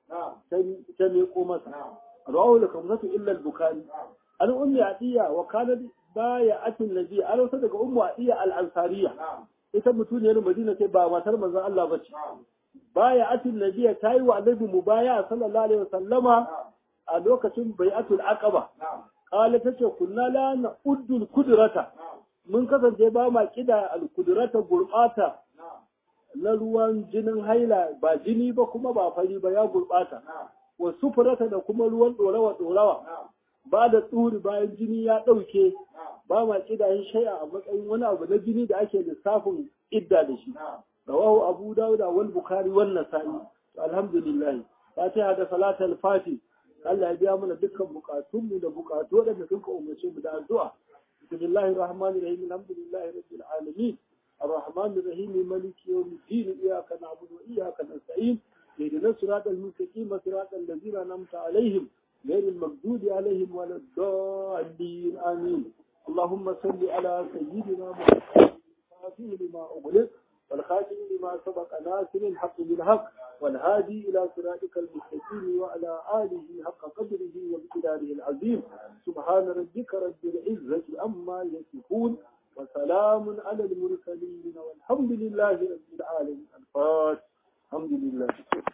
ta miƙo masa rawahu da kamsatu illa al-bukhari an ummi atiya wa kanat bayatin nabi an wasa daga ummu atiya al-ansariya ita mutuniyar madina ce ba matar manzon Allah bace bayatin nabi ta yi wa annabi mubaya sallallahu alaihi wasallama a lokacin bai'atul aqaba qala tace kunna la na'uddu al-qudrata mun kasance ba ma kida al-qudrata gurbata na ruwan jinin haila ba jini ba kuma ba fari ba ya gurbata wa sufurata da kuma ruwan dorawa dorawa ba da tsuri bayan jini ya ɗauke ba ma kidayen shai'a a matsayin wani abu na jini da ake lissafin idda da shi rawahu abu dawuda wal bukhari wal nasa'i alhamdulillah fatiha da salatul fati Allah ya biya mana dukkan bukatunmu da bukatu waɗanda sun ka umarce mu da addu'a bismillahir rahmanir rahim alhamdulillahi rabbil alamin الرحمن الرحيم مالك يوم الدين إياك نعبد وإياك نستعين اهدنا الصراط المستقيم صراط الذين أنعمت عليهم غير المغضوب عليهم ولا الضالين آمين اللهم صل على سيدنا محمد الفاتح لما أغلق والخاتم لما سبق ناصر الحق بالحق والهادي إلى صراطك المستقيم وعلى آله حق قدره وامتداره العظيم سبحان ربك رب العزة أما يصفون وسلام على المرسلين والحمد لله رب العالمين الفاتح الحمد لله